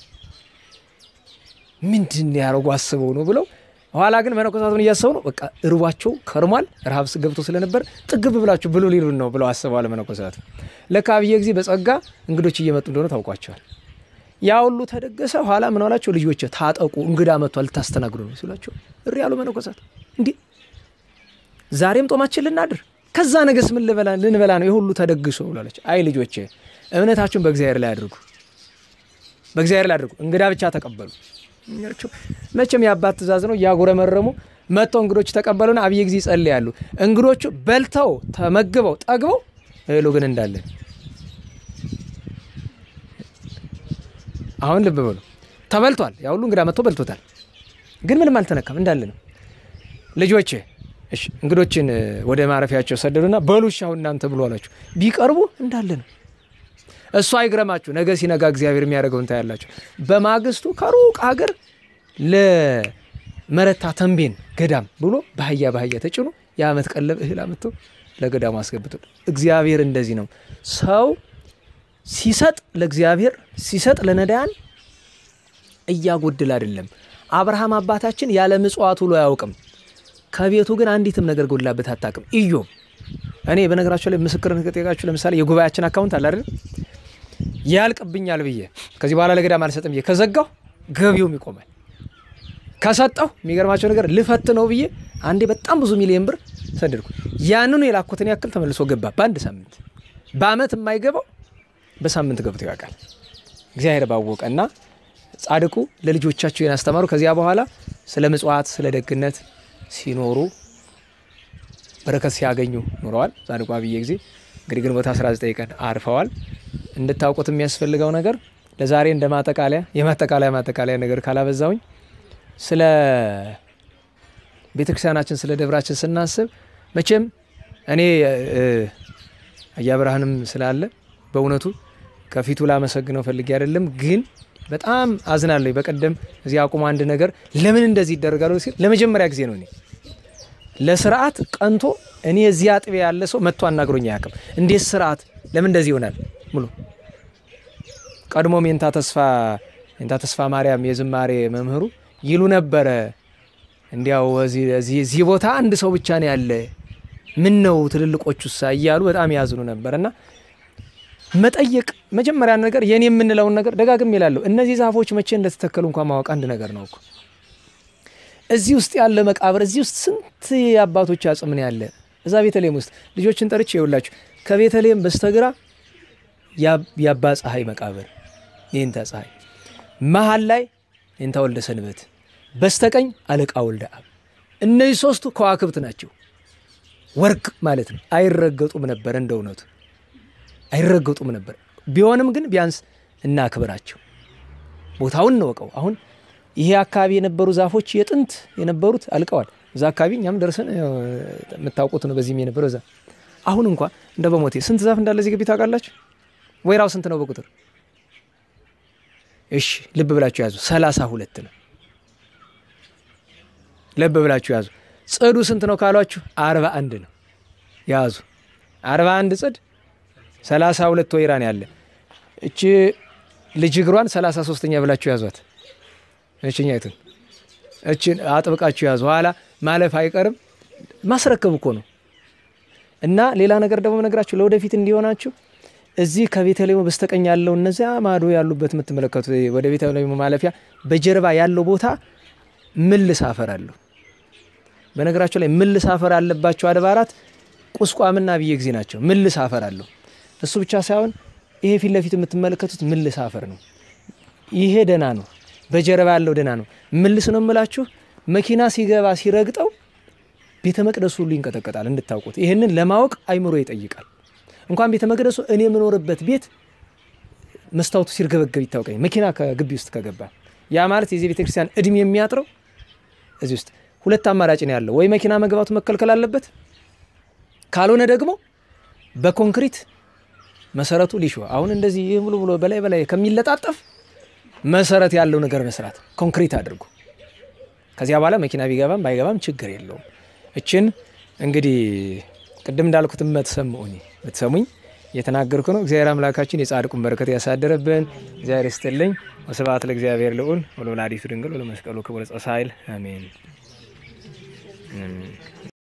ምንድን ያደረጉ አስበው ነው ብለው ኋላ ግን መነኮሳቱን እያሰቡ ነው። በቃ እርቧቸው ከርሟል። ረሃብ ገብቶ ስለነበር ጥግብ ብላችሁ ብሎ ሊሉን ነው ብለው አስበዋል መነኮሳቱ። ለካ አብዬ ጊዜ በጸጋ እንግዶች እየመጡ እንደሆነ ታውቋቸዋል። ያ ሁሉ ተደገሰ። ኋላ ምን አላቸው? ልጆች ታጠቁ፣ እንግዳ መጥቷል፣ ልታስተናግዱ ነው ሲሏቸው እሪ ያሉ መነኮሳት እንዲህ ዛሬም ጦማችን ልናድር ከዛ ነገስ ምን ልንበላ ነው? የሁሉ ተደግሶ ብላለች። አይ ልጆች እምነታችሁን በእግዚአብሔር ላይ አድርጉ፣ በእግዚአብሔር ላይ አድርጉ። እንግዳ ብቻ ተቀበሉ። መቼም የአባት ትእዛዝ ነው። እያጉረመረሙ መጥተው እንግዶች ተቀበሉና አብዬ ጊዜ ይጸልያሉ። እንግዶቹ በልተው ተመግበው ጠግበው እህሉ ግን እንዳለን አሁን ልብ በሉ ተበልቷል። ያ ሁሉ እንግዳ መጥቶ በልቶታል፣ ግን ምንም አልተነካም እንዳለ ነው። ልጆቼ እሺ እንግዶችን ወደ ማረፊያቸው ሰደዱና በሉ እሺ አሁን እናንተ ብሎ አላቸው። ቢቀርቡ እንዳለ ነው። እሱ አይግረማችሁ፣ ነገ ሲነጋ እግዚአብሔር የሚያደርገውን ታያላችሁ። በማግስቱ ከሩቅ ሀገር ለመረታ ተንቤን ገዳም ብሎ በአህያ በአህያ ተጭኖ የዓመት ቀለብ እህል አምጥቶ ለገዳሙ አስገብቶ እግዚአብሔር እንደዚህ ነው። ሰው ሲሰጥ ለእግዚአብሔር ሲሰጥ ለነዳያን እያጎድል አይደለም። አብርሃም አባታችን ያለ ምጽዋት ውሎ አያውቅም። ከቤቱ ግን አንዲትም ነገር ጎድላበት አታውቅም። ኢዮብ እኔ በነገራቸው ላይ ምስክርነት ከጠየቃችሁ ለምሳሌ የጉባኤያችን አካውንት አለ አይደል ያልቅብኛል ብዬ ከዚህ በኋላ ለገዳም አልሰጥም ብዬ ከዘጋሁ ገቢውም ይቆማል። ከሰጠሁ የሚገርማቸው ነገር ልፈት ነው ብዬ አንዴ በጣም ብዙ ሚሊዮን ብር ሰደድኩ። ያንኑ የላኩትን ያክል ተመልሶ ገባ በአንድ ሳምንት። በአመት የማይገባው በሳምንት ገብቶ ያውቃል። እግዚአብሔር ባወቀና ጻድቁ ለልጆቻቸው ያስተማሩ። ከዚያ በኋላ ስለ ምጽዋት ስለ ደግነት ሲኖሩ በረከት ሲያገኙ ኑረዋል። ጻድቁ አብዬ ጊዜ እንግዲህ ግንቦት 19 ቀን አርፈዋል። እንድታውቁት የሚያስፈልገው ነገር ለዛሬ እንደ ማጠቃለያ የማጠቃለያ ማጠቃለያ ነገር ካላበዛውኝ ስለ ቤተክርስቲያናችን ስለ ደብራችን ስናስብ መቼም እኔ አያብርሃንም ስላለ በእውነቱ ከፊቱ ላመሰግነው ፈልጌ አይደለም፣ ግን በጣም አዝናለሁ። በቀደም እዚህ አቁሞ አንድ ነገር ለምን እንደዚህ ይደረጋል ሲል ለመጀመሪያ ጊዜ ነው እኔ ለስርዓት ቀንቶ እኔ እዚህ አጥቢያ ያለ ሰው መጥቶ አናግሮኝ አያውቅም። እንዴት ስርዓት ለምን እንደዚህ ይሆናል? ሙሉ ቀድሞም የእንታ ተስፋ የእንታ ተስፋ ማርያም የዝማሬ መምህሩ ይሉ ነበረ። እንዲያው እዚህ ቦታ አንድ ሰው ብቻ ነው ያለ፣ ምን ነው ትልልቆቹ ሳ እያሉ በጣም ያዝኑ ነበር። እና መጠየቅ መጀመሪያ ነገር የኔ የምንለውን ነገር ደጋግም ይላለሁ። እነዚህ ዛፎች መቼ እንደተተከሉ እንኳን ማወቅ አንድ ነገር ነው እኮ እዚህ ውስጥ ያለ መቃብር እዚህ ውስጥ ስንት የአባቶች አጽም ነው ያለ። እዛ ቤተልሔም ውስጥ ልጆችን ጠርቼ ይውላችሁ ከቤተልሔም በስተግራ የአባ ፀሐይ መቃብር የእንታ ፀሐይ፣ መሀል ላይ የእንታ ወልደ ሰንበት፣ በስተቀኝ አለቃ ወልደ አብ። እነዚህ ሶስቱ ከዋክብት ናቸው። ወርቅ ማለት ነው። አይረገጡም ነበር፣ እንደ እውነቱ አይረገጡም ነበር። ቢሆንም ግን ቢያንስ እናክብራቸው፣ ቦታውን እንወቀው። አሁን ይሄ አካባቢ የነበሩ ዛፎች የጥንት የነበሩት አልቀዋል። እዛ አካባቢ እኛም ደርሰን የምታውቁት ነው። በዚህም የነበረው እዛ አሁን እንኳ እንደ በሞቴ ስንት ዛፍ እንዳለ እዚህ ግቢ ታውቃላችሁ? ወይራው ስንት ነው በቁጥር? እሺ ልብ ብላችሁ ያዙ። ሰላሳ ሁለት ነው። ልብ ብላችሁ ያዙ። ጽዱ ስንት ነው ካሏችሁ አርባ አንድ ነው። ያዙ አርባ አንድ ጽድ ሰላሳ ሁለት ወይራ ነው ያለ። እቺ ልጅ እግሯን ሰላሳ ሶስተኛ ብላችሁ ያዟት። እችኛይቱን እችን አጥብቃችሁ ያዙ። ኋላ ማለፍ አይቀርም። ማስረከብ እኮ ነው። እና ሌላ ነገር ደግሞ ነገራችሁ ለወደፊት እንዲሆናችሁ እዚህ ከቤተልሔሙ በስተቀኝ ያለው እነዚያ ማዶ ያሉበት የምትመለከቱት ወደ ቤተልሔሙ ማለፊያ በጀርባ ያለው ቦታ ምልስ አፈር አለው። በነገራቸው ላይ ምልስ አፈር አለባቸው አድባራት ቁስቋምና ብዬ ጊዜ ናቸው። ምልስ አፈር አለው። እሱ ብቻ ሳይሆን ይሄ ፊት ለፊት የምትመለከቱት ምልስ አፈር ነው። ይሄ ደህና ነው። በጀርባ ያለው ደህና ነው። ምልስ ነው የምላችሁ። መኪና ሲገባ ሲረግጠው ቤተ መቅደሱ ሁሉ ይንቀጠቀጣል። እንድታውቁት ይህንን ለማወቅ አይምሮ ይጠይቃል። እንኳን ቤተ መቅደሱ እኔ የምኖርበት ቤት መስታወቱ ሲርገበገብ ይታወቀኝ መኪና ከግቢ ውስጥ ከገባ ያ ማለት የዚህ ቤተ ክርስቲያን እድሜ የሚያጥረው እዚህ ውስጥ ሁለት አማራጭ ነው ያለው። ወይ መኪና መግባቱ መከልከል አለበት፣ ካልሆነ ደግሞ በኮንክሪት መሰረቱ ሊሾ አሁን እንደዚህ ሙሉ ብሎ በላይ በላይ ከሚለጣጠፍ መሰረት ያለው ነገር መስራት ኮንክሪት አድርጎ ከዚያ በኋላ መኪና ቢገባም ባይገባም ችግር የለውም። እችን እንግዲህ ቅድም እንዳልኩት መትሰምዑኒ ብትሰሙኝ እየተናገርኩ ነው። እግዚአብሔር አምላካችን የጻድቁን በረከት ያሳደረብን እግዚአብሔር ይስጥልኝ። ወስብሐት ለእግዚአብሔር ልዑል ወለወላዲቱ ድንግል ወለመስቀሉ ክቡር ጸሳይል አሜን።